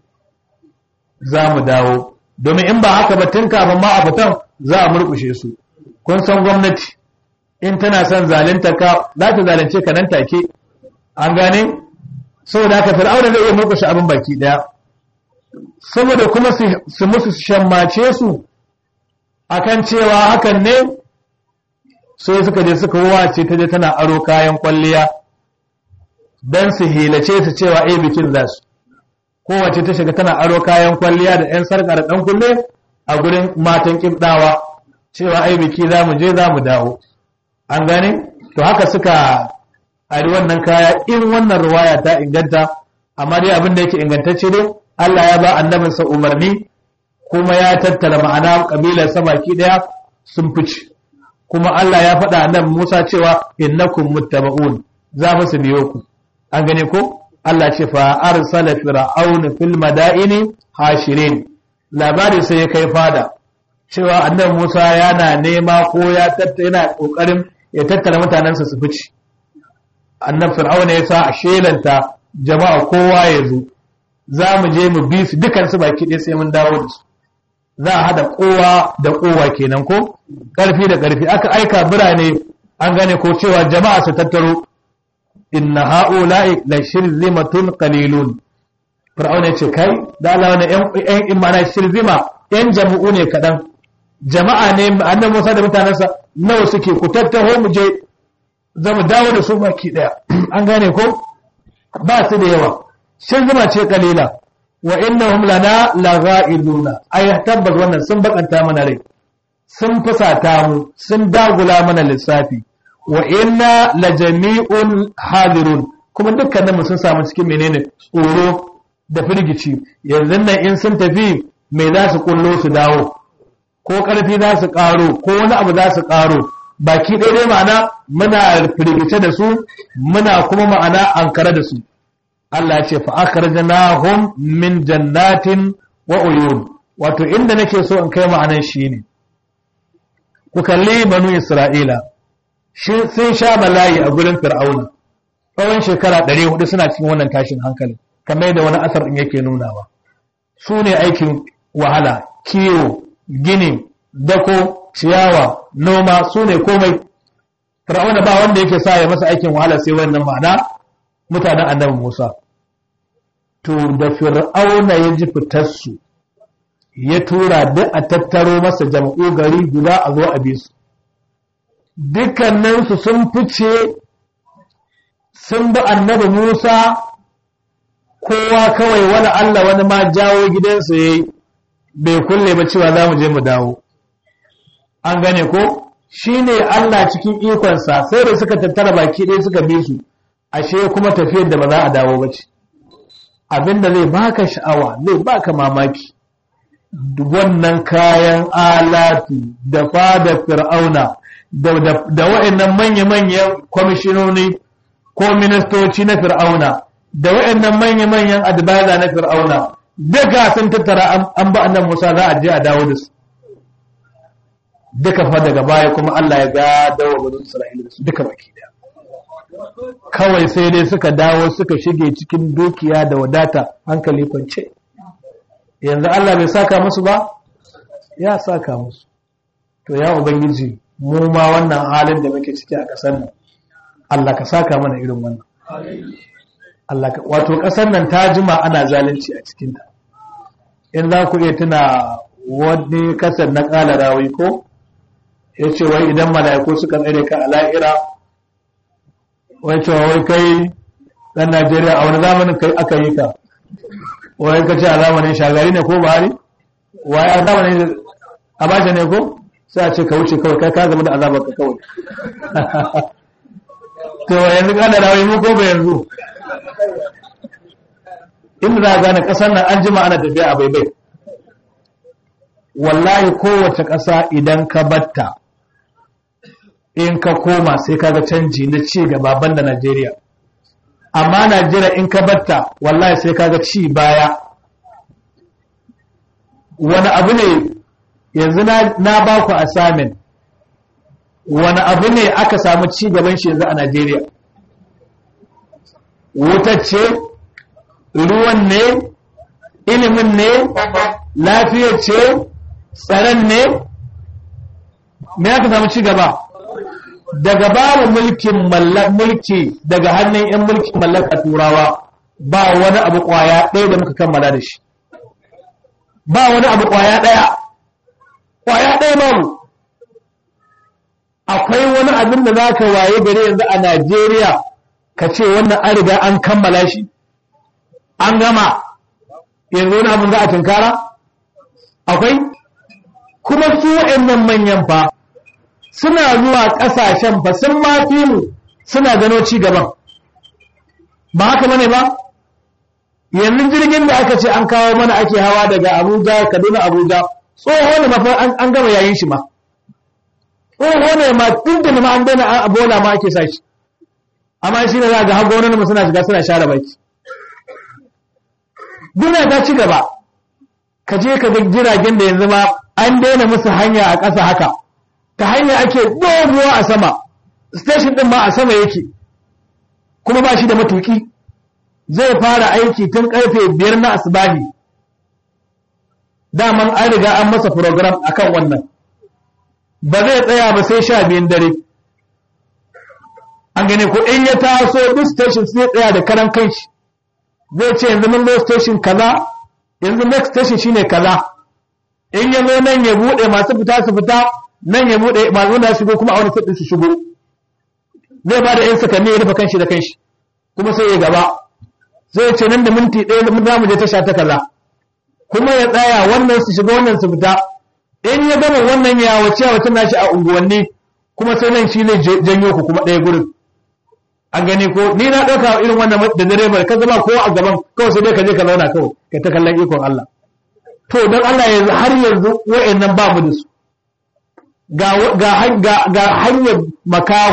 za mu dawo domin in ba haka ba tun kafin ma a fitan za a murkushe su kun san gwamnati in tana son zalunta ka za ta zalunce ka nan take an gane saboda haka fir'auna zai iya murkushe abin baki daya saboda kuma su musu shammace su akan cewa hakan ne sai suka je suka wace ta je tana aro kayan kwalliya don su hilace su cewa eh bikin za su kowace ta shiga tana aro kayan kwalliya da 'yan sarƙa da ɗan kulle a gurin matan ƙibɗawa cewa ai biki za mu je za mu dawo an gane to haka suka ari wannan kaya in wannan ruwaya ta inganta amma dai abin da yake ingantacce dai Allah ya ba annabinsa umarni kuma ya tattara ma'ana kabilar sa baki daya sun fice kuma Allah ya faɗa annabi Musa cewa innakum muttaba'un za mu su biyo ku an gane ko Allah ce fa arsala fir'aun fil madaini hashirin labari sai ya kai fada cewa annabi Musa yana nema ko ya tattara yana kokarin ya tattara mutanensa su fice annabi fir'aun ya sa a shelanta jama'a kowa ya zo za mu je mu bi su dukan su baki ɗaya sai mun dawo da su za a hada kowa da kowa kenan ko ƙarfi da ƙarfi aka aika birane an gane ko cewa jama'a su tattaro inna ha'ula'i la shirzimatun qalilun fir'auna ya ce kai da Allah wani ƴan imana shirzima ƴan jama'u ne kaɗan jama'a ne annabi Musa da mutanensa nawa suke ku tattaho mu je za mu dawo da su baki ɗaya an gane ko ba su da yawa shirzima ce kalila wa innahum lana lagha'iduna ay tabbas wannan sun bakanta mana rai sun fusata mu sun dagula mana lissafi wa inna lajami'un hadirun kuma dukkanin mu sun samu cikin menene tsoro da firgici yanzu nan in sun tafi me za su kullo su dawo ko karfi za su karo ko wani abu za su karo baki ɗaya dai ma'ana muna firgice da su muna kuma ma'ana ankara da su Allah ya ce fa akhrajnahum min jannatin wa uyun wato inda nake so in kai ma'anan shine ku kalli banu Isra'ila sun sha bala'i a gurin Fir'auna tsawon shekara 400 suna cikin wannan tashin hankali kamar yadda wani asar din yake nunawa su ne aikin wahala kiwo gini dako ciyawa noma su ne komai fir'auna ba wanda yake sa ya masa aikin wahala sai wannan ma'ana mutanen annabi Musa to da fir'auna ya ji fitarsu ya tura duk a tattaro masa jama'u gari guda a zo a bi su dukkaninsu sun fice sun bi annabi Musa kowa kawai wani Allah wani ma jawo gidansa ya yi bai kulle ba cewa za mu je mu dawo an gane ko shi ne Allah cikin ikonsa sai da suka tattara baki ɗaya suka bi su ashe kuma tafiyar da ba za a dawo ba ce abinda zai baka sha'awa zai baka mamaki wannan kayan alatu da fada fir'auna da wa'annan manya-manyan kwamishinoni ko ministoci na fir'auna da wa'annan manya-manyan advisor na fir'auna duka sun tattara an ba annan musa za a je a dawo da su duka fa daga baya kuma Allah ya ga dawo bazin Isra'ila da su duka baki daya kawai sai dai suka dawo suka shige cikin dukiya da wadata hankali kwance yanzu Allah bai saka musu ba ya saka musu to ya ubangiji mu ma wannan halin da muke ciki a ƙasar nan Allah ka saka mana irin wannan Allah ka wato ƙasar nan ta jima ana zalunci a cikin ta in za ku iya tuna wani kasar na ƙala rawi ko ya ce wai idan mala'iku suka tsere ka a la'ira wai cewa wai kai ɗan Najeriya a wani zamanin kai aka yi ka wai ka ce a zamanin shagari ne ko buhari wai a zamanin abacha ne ko sai a ce ka wuce kawai kai ka zama da azabar ka kawai to yanzu ka da rawai mu ko ba yanzu inda za a gane kasar nan an jima ana tafiya a baibai wallahi kowace ƙasa idan ka batta in ka koma sai kaga canji na ci gaba banda Najeriya amma Najeriya in ka batta wallahi sai kaga ci baya wani abu ne yanzu na ba ku assignment wani abu ne aka samu ci gaban shi yanzu a Najeriya wutacce ruwan ne ilimin ne lafiyar ce tsaron ne me aka samu ci gaba daga babu mulkin mulki daga hannun 'yan mulkin mallaka turawa ba wani abu kwaya ɗaya da muka kammala da shi ba wani abu kwaya ɗaya kwaya ɗaya babu akwai wani abin da za ka waye gare yanzu a najeriya ka ce wannan an riga an kammala shi an gama yanzu wani abin za a tunkara akwai kuma su wa'annan manyan fa suna zuwa ƙasashen ba sun ma fi mu suna gano ci gaban ba haka bane ba yanzu jirgin da aka ce an kawo mana ake hawa daga abuja kaduna abuja tsoho ne mafi an gama yayin shi ma tsoho ne ma tun da ma an daina a bola ma ake sa shi amma shi ne za ga hago wani suna shiga suna share baki duniya ta ci gaba ka je ka ga jiragen da yanzu ma an daina musu hanya a ƙasa haka ta hanya ake doguwa a sama station din ma a sama yake kuma ba shi da matuki zai fara aiki tun karfe biyar na asibahi daman an riga an masa program akan wannan ba zai tsaya ba sai sha biyun dare an gane ko in ya taso duk station sai tsaya da karan kanshi zai ce yanzu mun zo station kaza yanzu next station shine kaza in ya zo nan ya bude masu fita su fita nan ya bude masu da shigo kuma a wani sadin su shigo zai ba da yan sakanni ya rufe kanshi da kanshi kuma sai ya gaba zai ce nan da minti ɗaya mun za mu je tasha ta kaza kuma ya tsaya wannan su shiga wannan su fita in ya gama wannan ya wace a wata nashi a unguwanni kuma sai nan shi ne janyo ku kuma ɗaya gurin an gani ko ni na ɗauka irin wannan da direbar ka zama ko a gaban kawai sai dai ka je ka zauna kawai ka ta kallon ikon Allah to don Allah yanzu har yanzu wa'annan ba mu da su ga hanyar makahu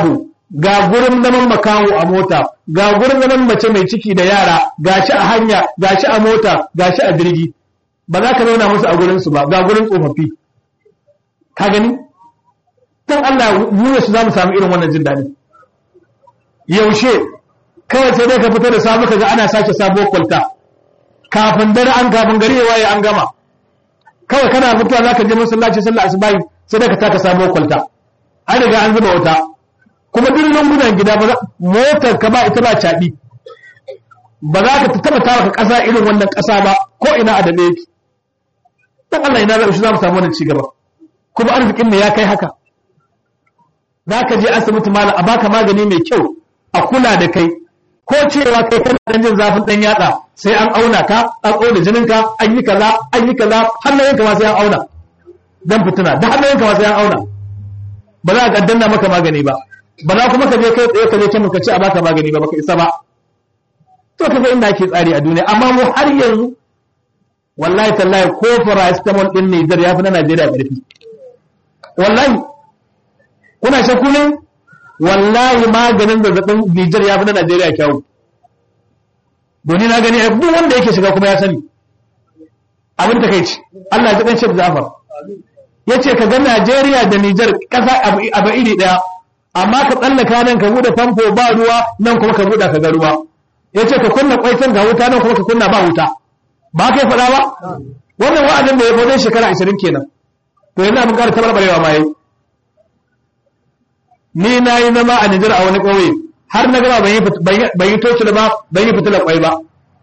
ga gurin zaman makaho a mota ga gurin zaman mace mai ciki da yara gashi a hanya gashi a mota gashi a jirgi ba za ka zauna musu a gurin su ba ga gurin tsofaffi ka gani dan Allah mu su za mu samu irin wannan jin daɗi yaushe kawai sai dai ka fito da sabu kaga ana sake sabo kwalta kafin dare an kafin gari ya waye an gama kawai kana fitowa zaka je masallaci sallah asubahi sai dai ka taka sabo kwalta an riga an zuba wuta kuma duk lungunan gida ba motar ka ba ita ba caɓi ba za ka taɓa tawa ka ƙasa irin wannan ƙasa ba ko ina a daɗe yake dan Allah ina zai shi za mu samu wannan cigaba kuma arzikin ne ya kai haka za ka je asibiti mala a baka magani mai kyau a kula da kai ko cewa kai kana dan jin zafin dan yatsa sai an auna ka an auna jinin ka an yi kaza an yi kaza hannayen ka ma sai an auna dan fituna da hannayen ka ma sai an auna ba za ka danna maka magani ba ba za kuma ka je kai tsaye ka je can ka ce a baka magani ba baka isa ba to kaga inda ake tsari a duniya amma mu har yanzu wallahi tallahi ko paracetamol din Niger ya fi na Najeriya ƙarfi wallahi kuna shakku ne wallahi maganin zazzabin Nijar ya fi na Najeriya kyawu doni na gani duk wanda yake shiga kuma ya sani abin ta kai ce Allah ya kan Sheikh Jafar yace ka ga Najeriya da Nijar kasa abu iri daya amma ka tsallaka nan ka bude famfo ba ruwa nan kuma ka bude ka ga ruwa yace ka kunna kwai can ga wuta nan kuma ka kunna ba wuta ba kai faɗa ba wannan wa'adin da ya fa shekara 20 kenan to yanzu abin ƙara tabarbarewa ma yayi ni na yi zama a Nijar a wani ƙauye har na gaba ban yi toci ba ban yi fitilar ƙwai ba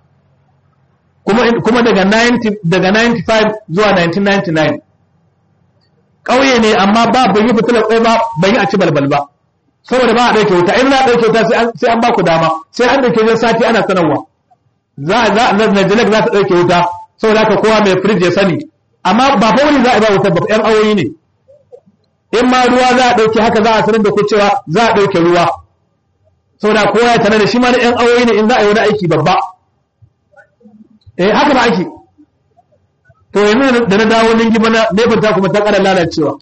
kuma daga 95 zuwa 1999 ƙauye ne amma ba ban yi fitilar ƙwai ba ban yi a ci balbal ba saboda ba a ɗauke wuta in na ɗauke wuta sai an ba ku dama sai an ɗauke jan sati ana sanarwa za a Najilek za ta ɗauke wuta saboda haka kowa mai firij ya sani amma ba fa wani za a ba wuta ba 'yan awoyi ne in ma ruwa za a ɗauke haka za a sanar da ku cewa za a ɗauke ruwa saboda kowa ya tare da shi ma da ƴan awoyi ne in za a yi wani aiki babba eh haka ba ake to yanzu da na dawo ningi bana nefin ta kuma ta ƙara lalacewa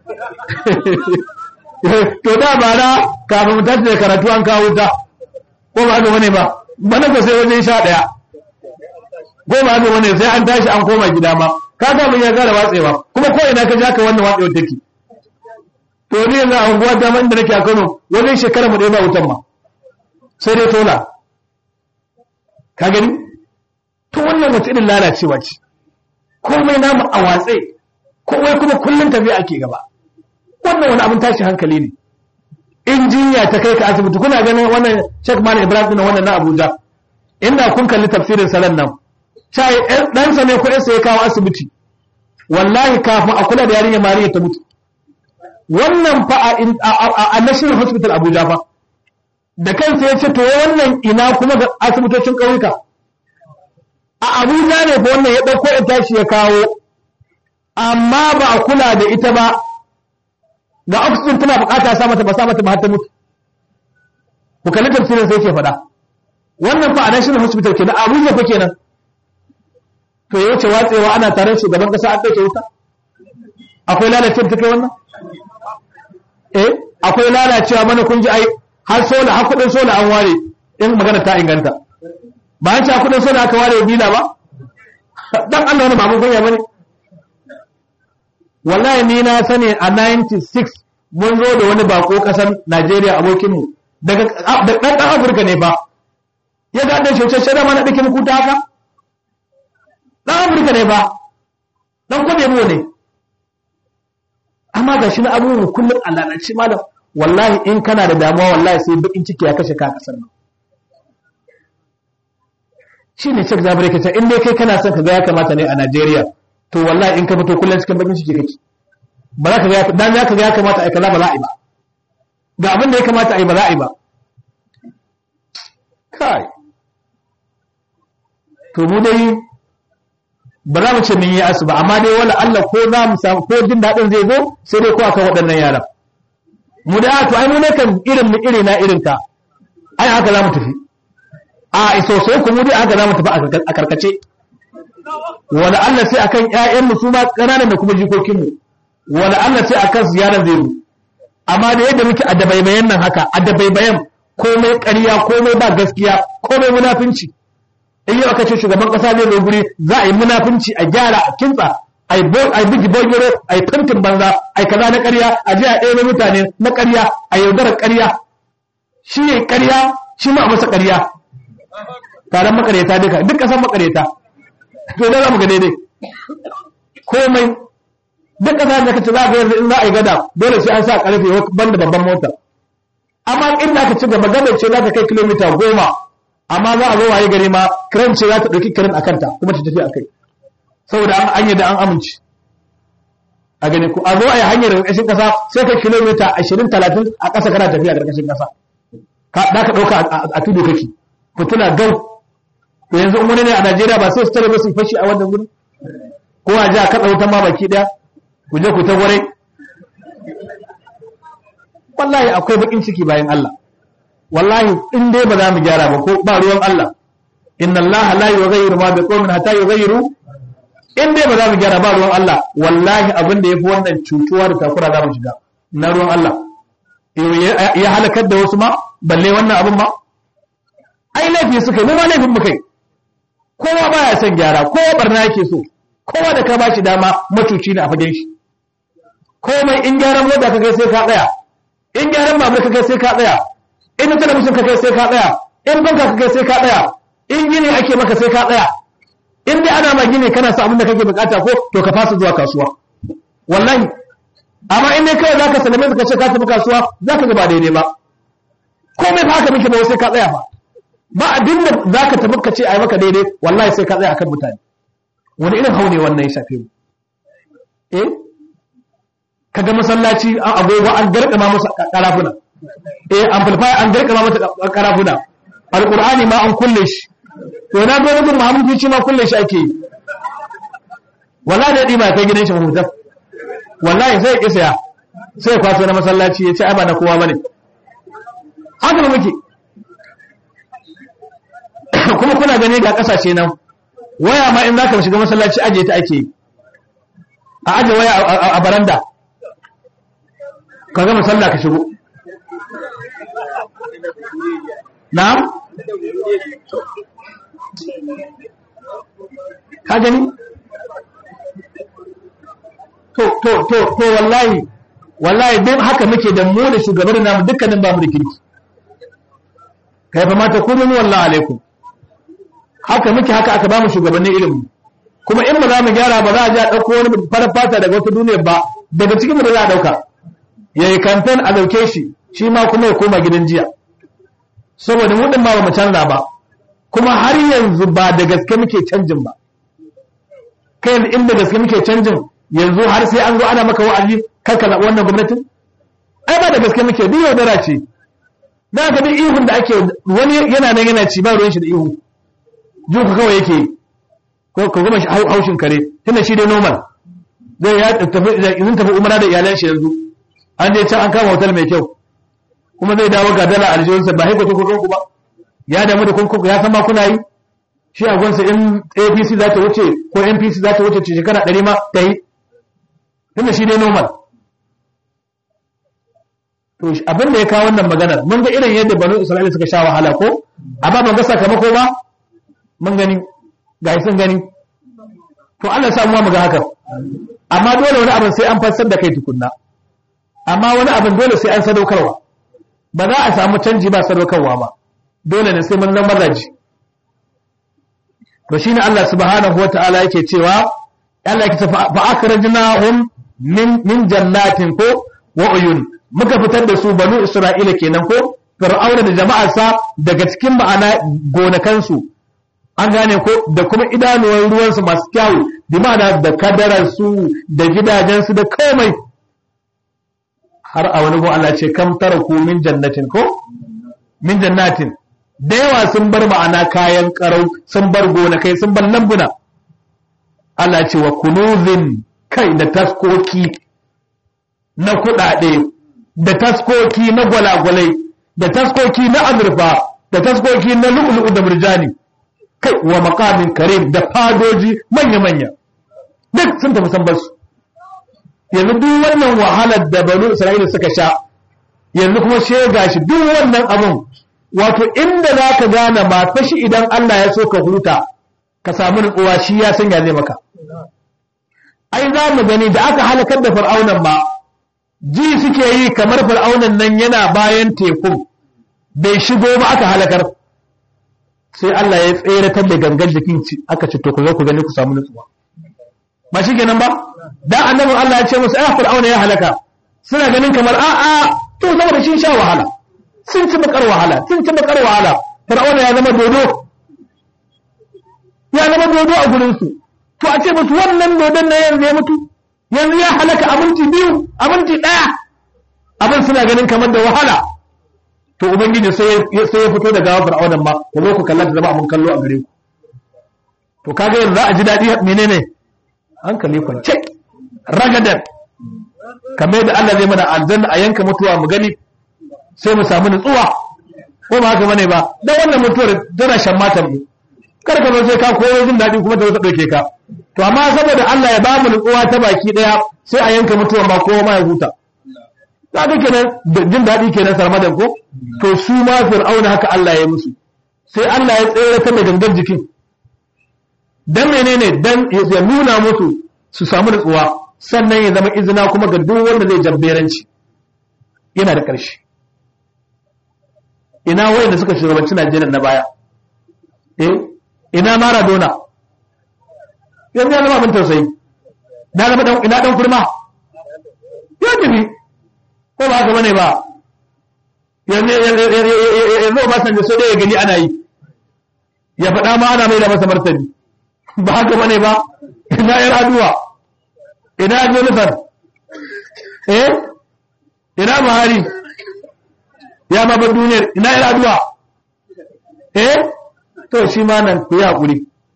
to da ba na kafin mu tashi da karatu an kawo ta ko ba haka wani ba bana ko sai wajen sha ɗaya ko ba haka wani sai an tashi an koma gida ma ka ga mun ya gara watsewa kuma ko ina ka ja ka wannan watsewar take to ni yanzu a unguwa ta inda nake a Kano wajen shekara mu ɗaya ba wutan ma sai dai tola ka gani to wannan wata irin lalacewa ce komai namu a watse komai kuma kullum tafiya ake gaba wannan wani abin tashi hankali ne injiniya ta kai ka asibiti kuna ganin wannan Sheikh Malam Ibrahim na wannan na Abuja inda kun kalli tafsirin salan nan sai ɗansa ne ko sai ya kawo asibiti wallahi kafin a kula da yarinya Mariya ta mutu wannan fa a National Hospital Abuja fa da kansa ya ce to wannan ina kuma ga asibitocin ƙauyuka a Abuja ne fa wannan ya ɗauko ya tashi ya kawo amma ba a kula da ita ba ga oxygen tana bukata sa mata ba sa mata ba har ta mutu ku kalli tafsirin sai ke faɗa wannan fa a National Hospital kenan Abuja fa kenan to ya wuce watsewa ana tare shugaban kasa an ɗauke wuta akwai lalacewa ta kai wannan eh akwai lalacewa mana kun ji ai har sola har kudin sola an ware in magana ta inganta ba an ci kudin sola aka ware bila ba dan Allah wani babu kunya bane wallahi ni na sani a 96 mun zo da wani bako kasan Najeriya abokin mu daga dan dan Afirka ne ba ya ga dan shoshe da mana dake muku ta haka dan Afirka ne ba dan kode mu ne amma ga shi na abubuwan kullum a lalace malam wallahi in kana da damuwa wallahi sai bakin ciki ya kashe ka a kasar nan shi ne cik zabar yake in dai kai kana son ka ga ya kamata ne a Najeriya to wallahi in ka fito kullum cikin bakin ciki kake ba za ka ga dan za ka ga ya kamata ai kaza ba za a yi ba ga abin da ya kamata ai ba za a yi ba kai to mu dai ba za mu ce mun yi asu ba amma dai wala Allah ko za mu samu ko jin daɗin zai zo sai dai ko akan waɗannan yaran mu da to ai mu ne kan irin mu iri na irin ka ai haka za mu tafi a iso sai ku mu dai haka za mu tafi a karkace wala Allah sai akan ƴaƴan mu su ma ƙananan da kuma jikokin mu wala Allah sai akan su yaran zai zo amma da yadda muke a dabaibayan nan haka a dabaibayan komai ƙarya komai ba gaskiya komai munafunci in yau aka ce shugaban ƙasa zai zo guri za a yi munafunci a gyara a kintsa a yi bigi bogiro a yi tantin banza a yi kaza na ƙarya a je a ɗaya mutane na ƙarya a yaudarar ƙarya shi ya ƙarya shi ma a masa ƙarya taron makareta duka duk ƙasar makareta to da za mu ga daidai komai duk ƙasa da kace za ga yanzu in za a yi gada dole sai an sa ƙarfe banda babban mota amma inda aka ci gaba gadar ce za ta kai kilomita goma amma za a zo waye gari ma kiran ce za ta ɗauki kiran a kanta kuma ta tafi a kai saboda an yi da an amince a gani ku a zo a yi hanyar ƙarƙashin ƙasa sai kai kilomita ashirin talatin a ƙasa kana tafiya ƙarƙashin ƙasa da ka ɗauka a tudu kake fituna gau to yanzu in wani ne a najeriya ba sai su tare ba su fashi a wannan gurin ko a ji a kaɗa wutan ma baki ɗaya ku je ku ta gwarai wallahi akwai bakin ciki bayan Allah wallahi in dai ba za mu gyara ba ko ba ruwan Allah inna Allah la yughayyiru ma bi qaumin hatta yughayyiru in dai ba za mu gyara ba ruwan Allah wallahi abin da yafi wannan cutuwa da takura za mu shiga na ruwan Allah ya halakar da wasu ma balle wannan abin ma ai laifi suka yi mu ma laifin mu kai kowa baya son gyara kowa barna yake so kowa da ka bashi dama matuci ne a fagen shi komai in gyaran mota ka kai sai ka tsaya in gyaran babur ka kai sai ka tsaya in talabijin ka kai sai ka tsaya in banka ka kai sai ka tsaya in gini ake maka sai ka tsaya in dai ana ma gini kana sa abin da kake bukata ko to ka fasa zuwa kasuwa wallahi amma in dai kawai zaka salame ka ce ka tafi kasuwa zaka ga ba daidai ba komai fa haka muke ba sai ka tsaya fa ba abin da zaka tafi ka ce ai maka daidai wallahi sai ka tsaya akan mutane wani irin haune wannan ya shafe mu eh kaga masallaci an agogo an garkama masa karafuna eh amplifier an garkama masa karafuna alqur'ani ma an kulle shi to na ga rubun muhammadu shi ma kulle shi ake yi wallahi da dima kai gidan shi mahutar wallahi sai ya kisaya sai ya kwaso na masallaci ya ce ai ba na kowa bane haka muke kuma kuna gani ga kasashe nan waya ma in zaka shiga masallaci aje ta ake yi a aje waya a baranda ka gama sallah ka shigo na'am ka gani to to to to wallahi wallahi dai haka muke da mu da shugaban namu dukkanin ba mu da kirki kai fa mata kullu wallahi alaikum haka muke haka aka ba mu shugabannin ilimi kuma in ba za mu gyara ba za a ji a ɗauko wani farar fata daga wata duniya ba daga cikin mu da za a ɗauka ya yi kamfen a ɗauke shi shi ma kuma ya koma gidan jiya saboda mu ɗin ma ba mu canza ba kuma har yanzu ba da gaske muke canjin ba kai yanzu inda gaske muke canjin yanzu har sai an zo ana maka wa'azi kar ka zaɓi wannan gwamnatin ai ba da gaske muke duk yaudara ce da ka duk ihun da ake wani yana nan yana ci ba ruwan shi da ihu juka kawai yake ko ko goma haushin kare tunda shi dai normal zai ya tafi idan tafi umara da iyalan shi yanzu an je can an kama hotel mai kyau kuma zai dawo ga dala aljihunsa ba haiko ko ku ba ya damu da kunku ya san ma kuna yi shi a gwansa in APC za ta wuce ko NPC za ta wuce ce shekara ɗari ma ta yi tunda shi dai normal to abin da ya kawo wannan maganar mun ga irin yadda banu Isra'ila suka sha wahala ko amma ban ga sakamako ba mun gani ga sun gani to Allah samu mu ga haka amma dole wani abin sai an fassar da kai tukunna amma wani abin dole sai an sadaukarwa ba za a samu canji ba sadaukarwa ba dole ne sai mun zama raji to shine Allah subhanahu wataala yake cewa Allah yake fa akhrajnahum min min jannatin ko wa uyun muka fitar da su banu Isra'ila kenan ko fir'auna da jama'arsa daga cikin ma'ana gonakansu an gane ko da kuma idanuwan ruwansu masu kyawu bi ma'ana da kadararsu da gidajensu da komai har a wani gon Allah ce kam tara ku min jannatin ko min jannatin da yawa sun bar ma'ana kayan karau sun bar gonakai sun bar lambuna Allah ce wa kunuzin kai da taskoki na kuɗaɗe da taskoki na gwalagwalai da taskoki na azurfa da taskoki na lu'ulu'u da murjani kai wa makamin karim da fadoji manya-manya duk sun tafi san basu yanzu duk wannan wahalar da banu isra'ila suka sha yanzu kuma sai gashi duk wannan abun wato inda za ka gane ba fashi idan Allah ya so ka huta ka samu nutsuwa shi ya sanya zai maka ai za mu gani da aka halakar da fir'aunan ba ji suke yi kamar fir'aunan nan yana bayan tekun bai shigo ba aka halakar sai Allah ya tseratar da gangan jikin aka ce to ku zo ku gani ku samu nutsuwa ba shi kenan ba da annabin Allah ya ce musu ai fir'auna ya halaka suna ganin kamar a a to saboda shi sha wahala sun ci bakar wahala sun ci bakar wahala fir'auna ya zama dodo ya zama dodo a gurin su to a ce musu wannan dodon na yanzu ya mutu yanzu ya halaka abinci biyu abinci daya abin suna ganin kamar da wahala to ubangiji sai ya fito da gawa fir'aunan ma ku zo ku kalla da zama abin kallo a gare ku to kaga yanzu za a ji daɗi menene hankali kwance ragadan kamar da Allah zai mana aljanna a yanka mutuwa mu gani sai mu samu nutsuwa ko ba haka bane ba dan wannan mutuwar tana shan matan mu kar ka zo sai ka koyo jin daɗi kuma ta zo ta ɗauke ka to amma saboda Allah ya ba mu nutsuwa ta baki ɗaya sai a yanka mutuwa ma kowa ma ya huta za ka kenan jin daɗi kenan sarmadan ko to su ma fir'auna haka Allah ya musu sai Allah ya tsere ta da gangar jikin dan menene dan ya nuna musu su samu nutsuwa sannan ya zama izina kuma ga duk wanda zai jabberanci yana da ƙarshe ina wayanda suka shugabanci Najeriya na baya eh ina Maradona yanzu ya zama abin tausayi na zama dan ina dan kurma ya tafi ko ba haka bane ba yanzu yanzu ba san da so da ya gani ana yi ya faɗa ma ana mai da masa martani ba haka bane ba ina yar aduwa ina jonathan eh ina buhari ya ma bar duniyar ina yar aduwa eh to shi ma nan ku yi haƙuri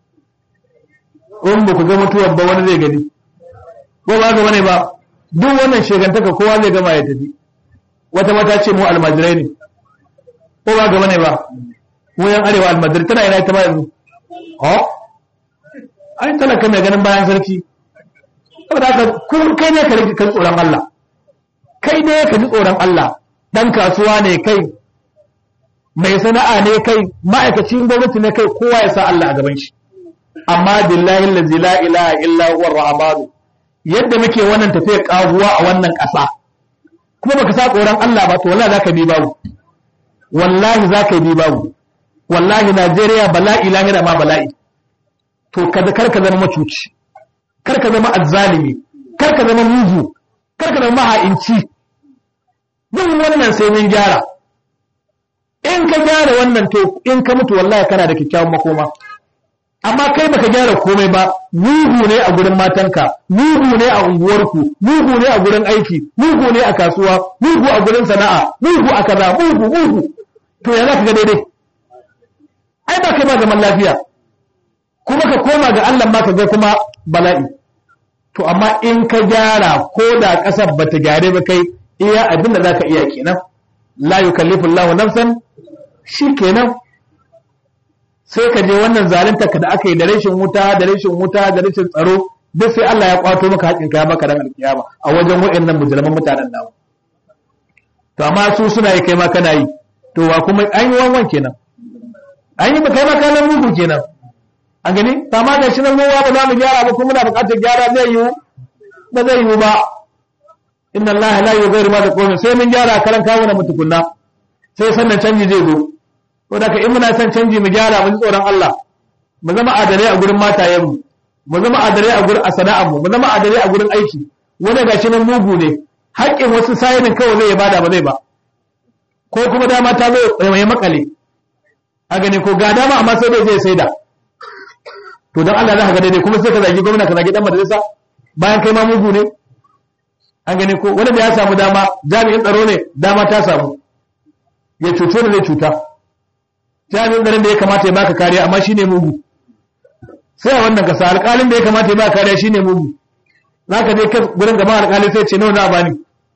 in ba ku ga mutuwar ba wani zai gani ko ba haka bane ba duk wannan shegantaka kowa zai gama ya tafi wata mata ce mu almajirai ne ko ba haka bane ba mu yan arewa almajirai tana ina ita ba yanzu oh ai talaka mai ganin bayan sarki saboda haka kun kai ne ka rike kan tsoron Allah kai ne ka ji tsoron Allah dan kasuwa ne kai mai sana'a ne kai ma'aikacin gwamnati ne kai kowa ya sa Allah a gaban shi amma billahi allazi la ilaha illa huwa rahmanu yadda muke wannan tafiyar kaguwa a wannan ƙasa kuma baka sa tsoron Allah ba to wallahi zaka bi babu wallahi zaka bi babu wallahi Najeriya bala'i lahira ma bala'i to kada karka zama macuci karka zama azzalimi karka zama mugu karka zama maha'inci yin wannan sai mun gyara in ka gyara wannan to in ka mutu wallahi kana da kyakkyawan makoma amma kai baka gyara komai ba mugu ne a gurin matanka mugu ne a unguwarku mugu ne a gurin aiki mugu ne a kasuwa mugu a gurin sana'a mugu a kaza mugu mugu to ya za ka ga daidai ai ba kai ba zaman lafiya kuma ka koma ga Allah ma ka ga kuma bala'i to amma in ka gyara ko da ƙasar ba ta gyare ba kai iya abin da za ka iya kenan la yukallifu Allahu nafsan shi kenan sai ka je wannan zalunta ka da aka yi da rashin wuta da rashin wuta da rashin tsaro duk sai Allah ya kwato maka haƙin ka maka ran alkiyama a wajen waɗannan mujriman mutanen namu to amma su suna yi kai ma kana yi to wa kuma an yi wanwan kenan an yi kai ma kana mugu kenan an gani kama da shi nan ruwa ba za mu gyara ba kuma muna buƙatar gyara zai yiwu ba zai yiwu ba inna allaha la yughayyiru ma biqawmin sai mun gyara karan kawo na mutukunna sai sannan canji zai zo to daga in muna son canji mu gyara mu ji tsoron Allah mu zama adalai a gurin matayen mu mu zama adalai a gurin sana'ar mu mu zama adalai a gurin aiki wanda gashi nan mugu ne haƙƙin wasu sayinin kawai zai bada ba zai ba ko kuma dama ta zo mai makale a gani ko ga dama amma sai dai zai saida to don Allah za ka ga daidai kuma sai ka zagi gwamna ka zagi dan majalisa bayan kai ma mugu ne an gani ko wanda ya samu dama jami'in tsaro ne dama ta samu ya cuto da zai cuta jami'in tsaron da ya kamata ya baka kariya amma shine mugu sai a wannan kasa alƙalin da ya kamata ya baka kariya shine mugu za ka je gurin gaba alƙali sai ce nawa za a bani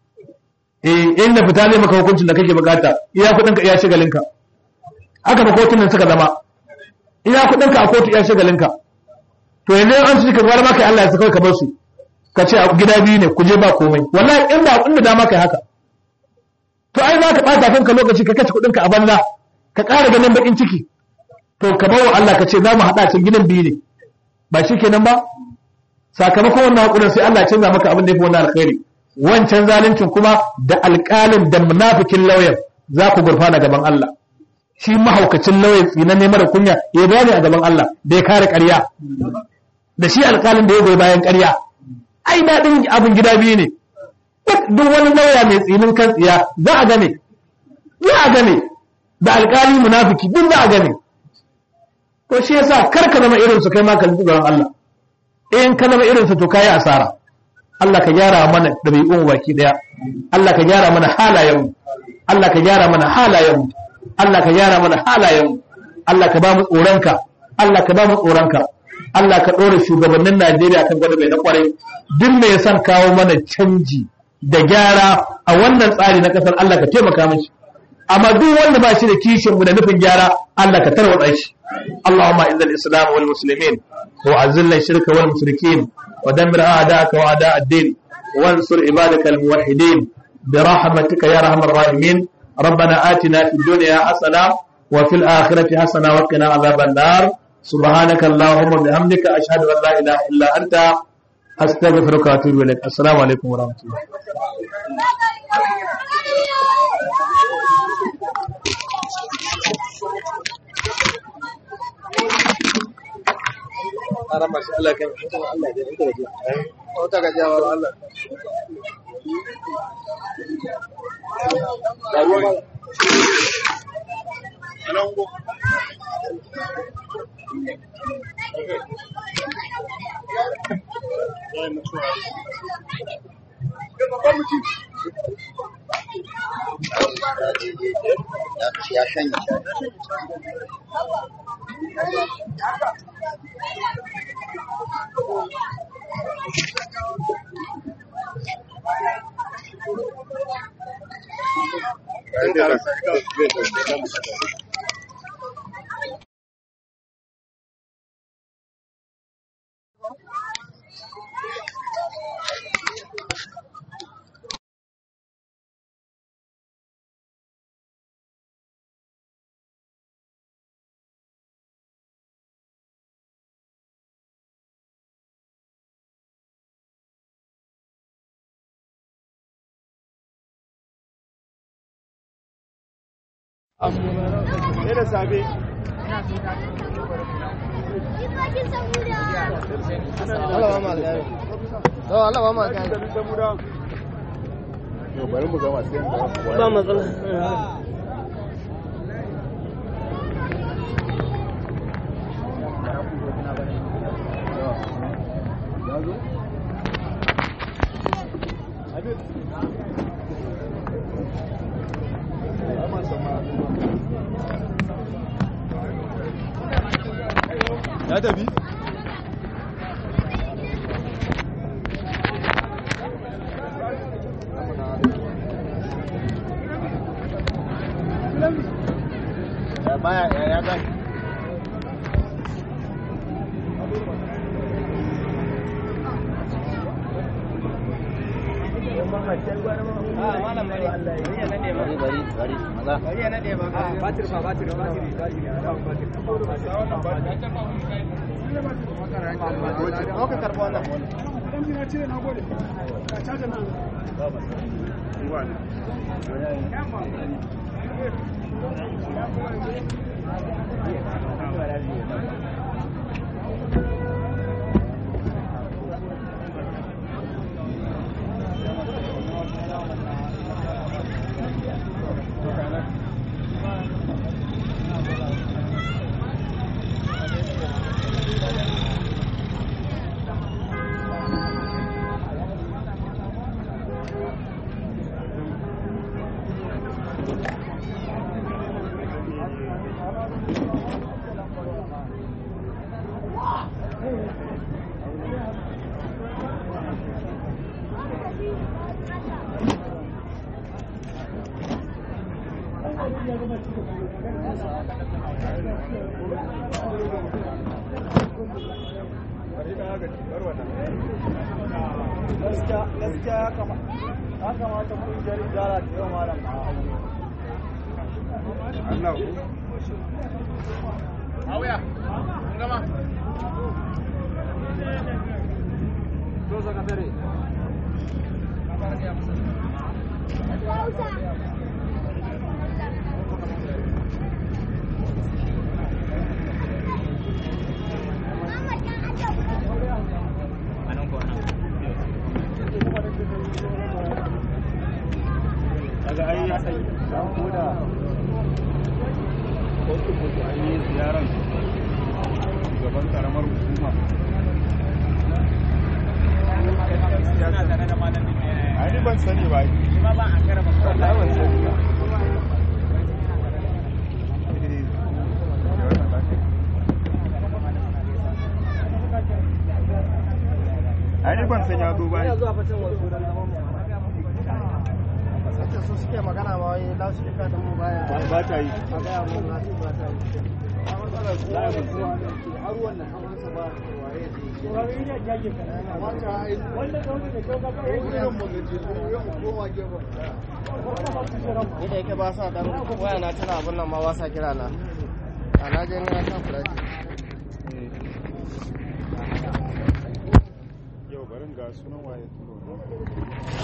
eh inda fita zai maka hukuncin da kake bukata iya kuɗinka iya shigalinka haka ba kotunan suka zama iya kuɗinka a kotu iya shigalinka to yanzu an ci ka gwara maka Allah ya saka ka bar su ka ce gida biyu ne ku je ba komai wallahi inda inda dama kai haka to ai za ka ɓata kanka lokaci ka kashe kuɗinka a banza ka ƙara ganin baƙin ciki to ka bawa Allah ka ce za mu haɗa cikin gidan biyu ne ba shi kenan ba sakamakon wannan haƙurin sai Allah canza maka abin da ya fi wannan alkhairi wancan zaluncin kuma da alƙalin da munafikin lauyan za ku gurfana gaban Allah shi mahaukacin lauyan tsinan ne mara kunya ya bayani a gaban Allah da ya kare ƙarya da shi alƙalin da ya goyi bayan ƙarya ai daɗin abin gida biyu ne duk wani lauya mai tsinin kan tsiya za a gane za a gane da alƙali munafiki duk za a gane to shi yasa kar ka zama irin su kai ma ka ji tsoron Allah in ka zama irin su to kai asara Allah ka gyara mana dabi'un baki daya Allah ka gyara mana halayen Allah ka gyara mana halayen Allah ka gyara mana halayen Allah ka ba mu tsoronka Allah ka ba mu tsoronka Allah ka ɗora shugabannin Najeriya kan gwada mai na kwarai duk mai son kawo mana canji da gyara a wannan tsari na ƙasar Allah ka taimaka mashi amma duk wanda ba shi da kishin mu da nufin gyara Allah ka tarwatsa shi Allahumma izzil islam wal muslimin wa azilla shirka wal mushrikin wa dammir a'da'aka wa a'da' ad-din wansur ibadaka al muwahhidin bi rahmatika ya arhamar rahimin ربنا آتنا في الدنيا حسنة وفي الآخرة حسنة وقنا عذاب النار سبحانك اللهم وبحمدك أشهد أن لا إله إلا أنت أستغفرك وأتوب إليك السلام عليكم ورحمة الله Ara masu Allah kan mutum Allah da ita gajiya. Wata gajiya wa Allah. Da ruwa ba. Ana ungo. ya shanya Ne da safe. Allah ba ma gani. Allah ba ma gani. bari mu gama sai mu Ba matsala. ya tafi ya baya ya ya gani bari bari bari maza Ka karɓi wannan. gaskiya gaskiya ya kamata ya kamata kungiyar idara ta yau malam a Allah ku Auya, gama. To sakatare. daga ai ya sai ko da kotu kotu an yi ziyarar gaban karamar hukuma ai ni ban sani ba Ba ba an karaba wallahi ban sani ba ai ni ban sani ya zo ba Ina zuwa fatan wasu don zaman mu. Sace su suke magana ma wai za su fita da mu baya. ba ta yi A gaya mu na su ba ta yi. za a ban sani Har wannan hawan sa ba waye Ni da yake ba sa dan waya na tana abin nan ma ba sa kira na. A na je ni na sa fulashi. yau barin ga sunan waye turo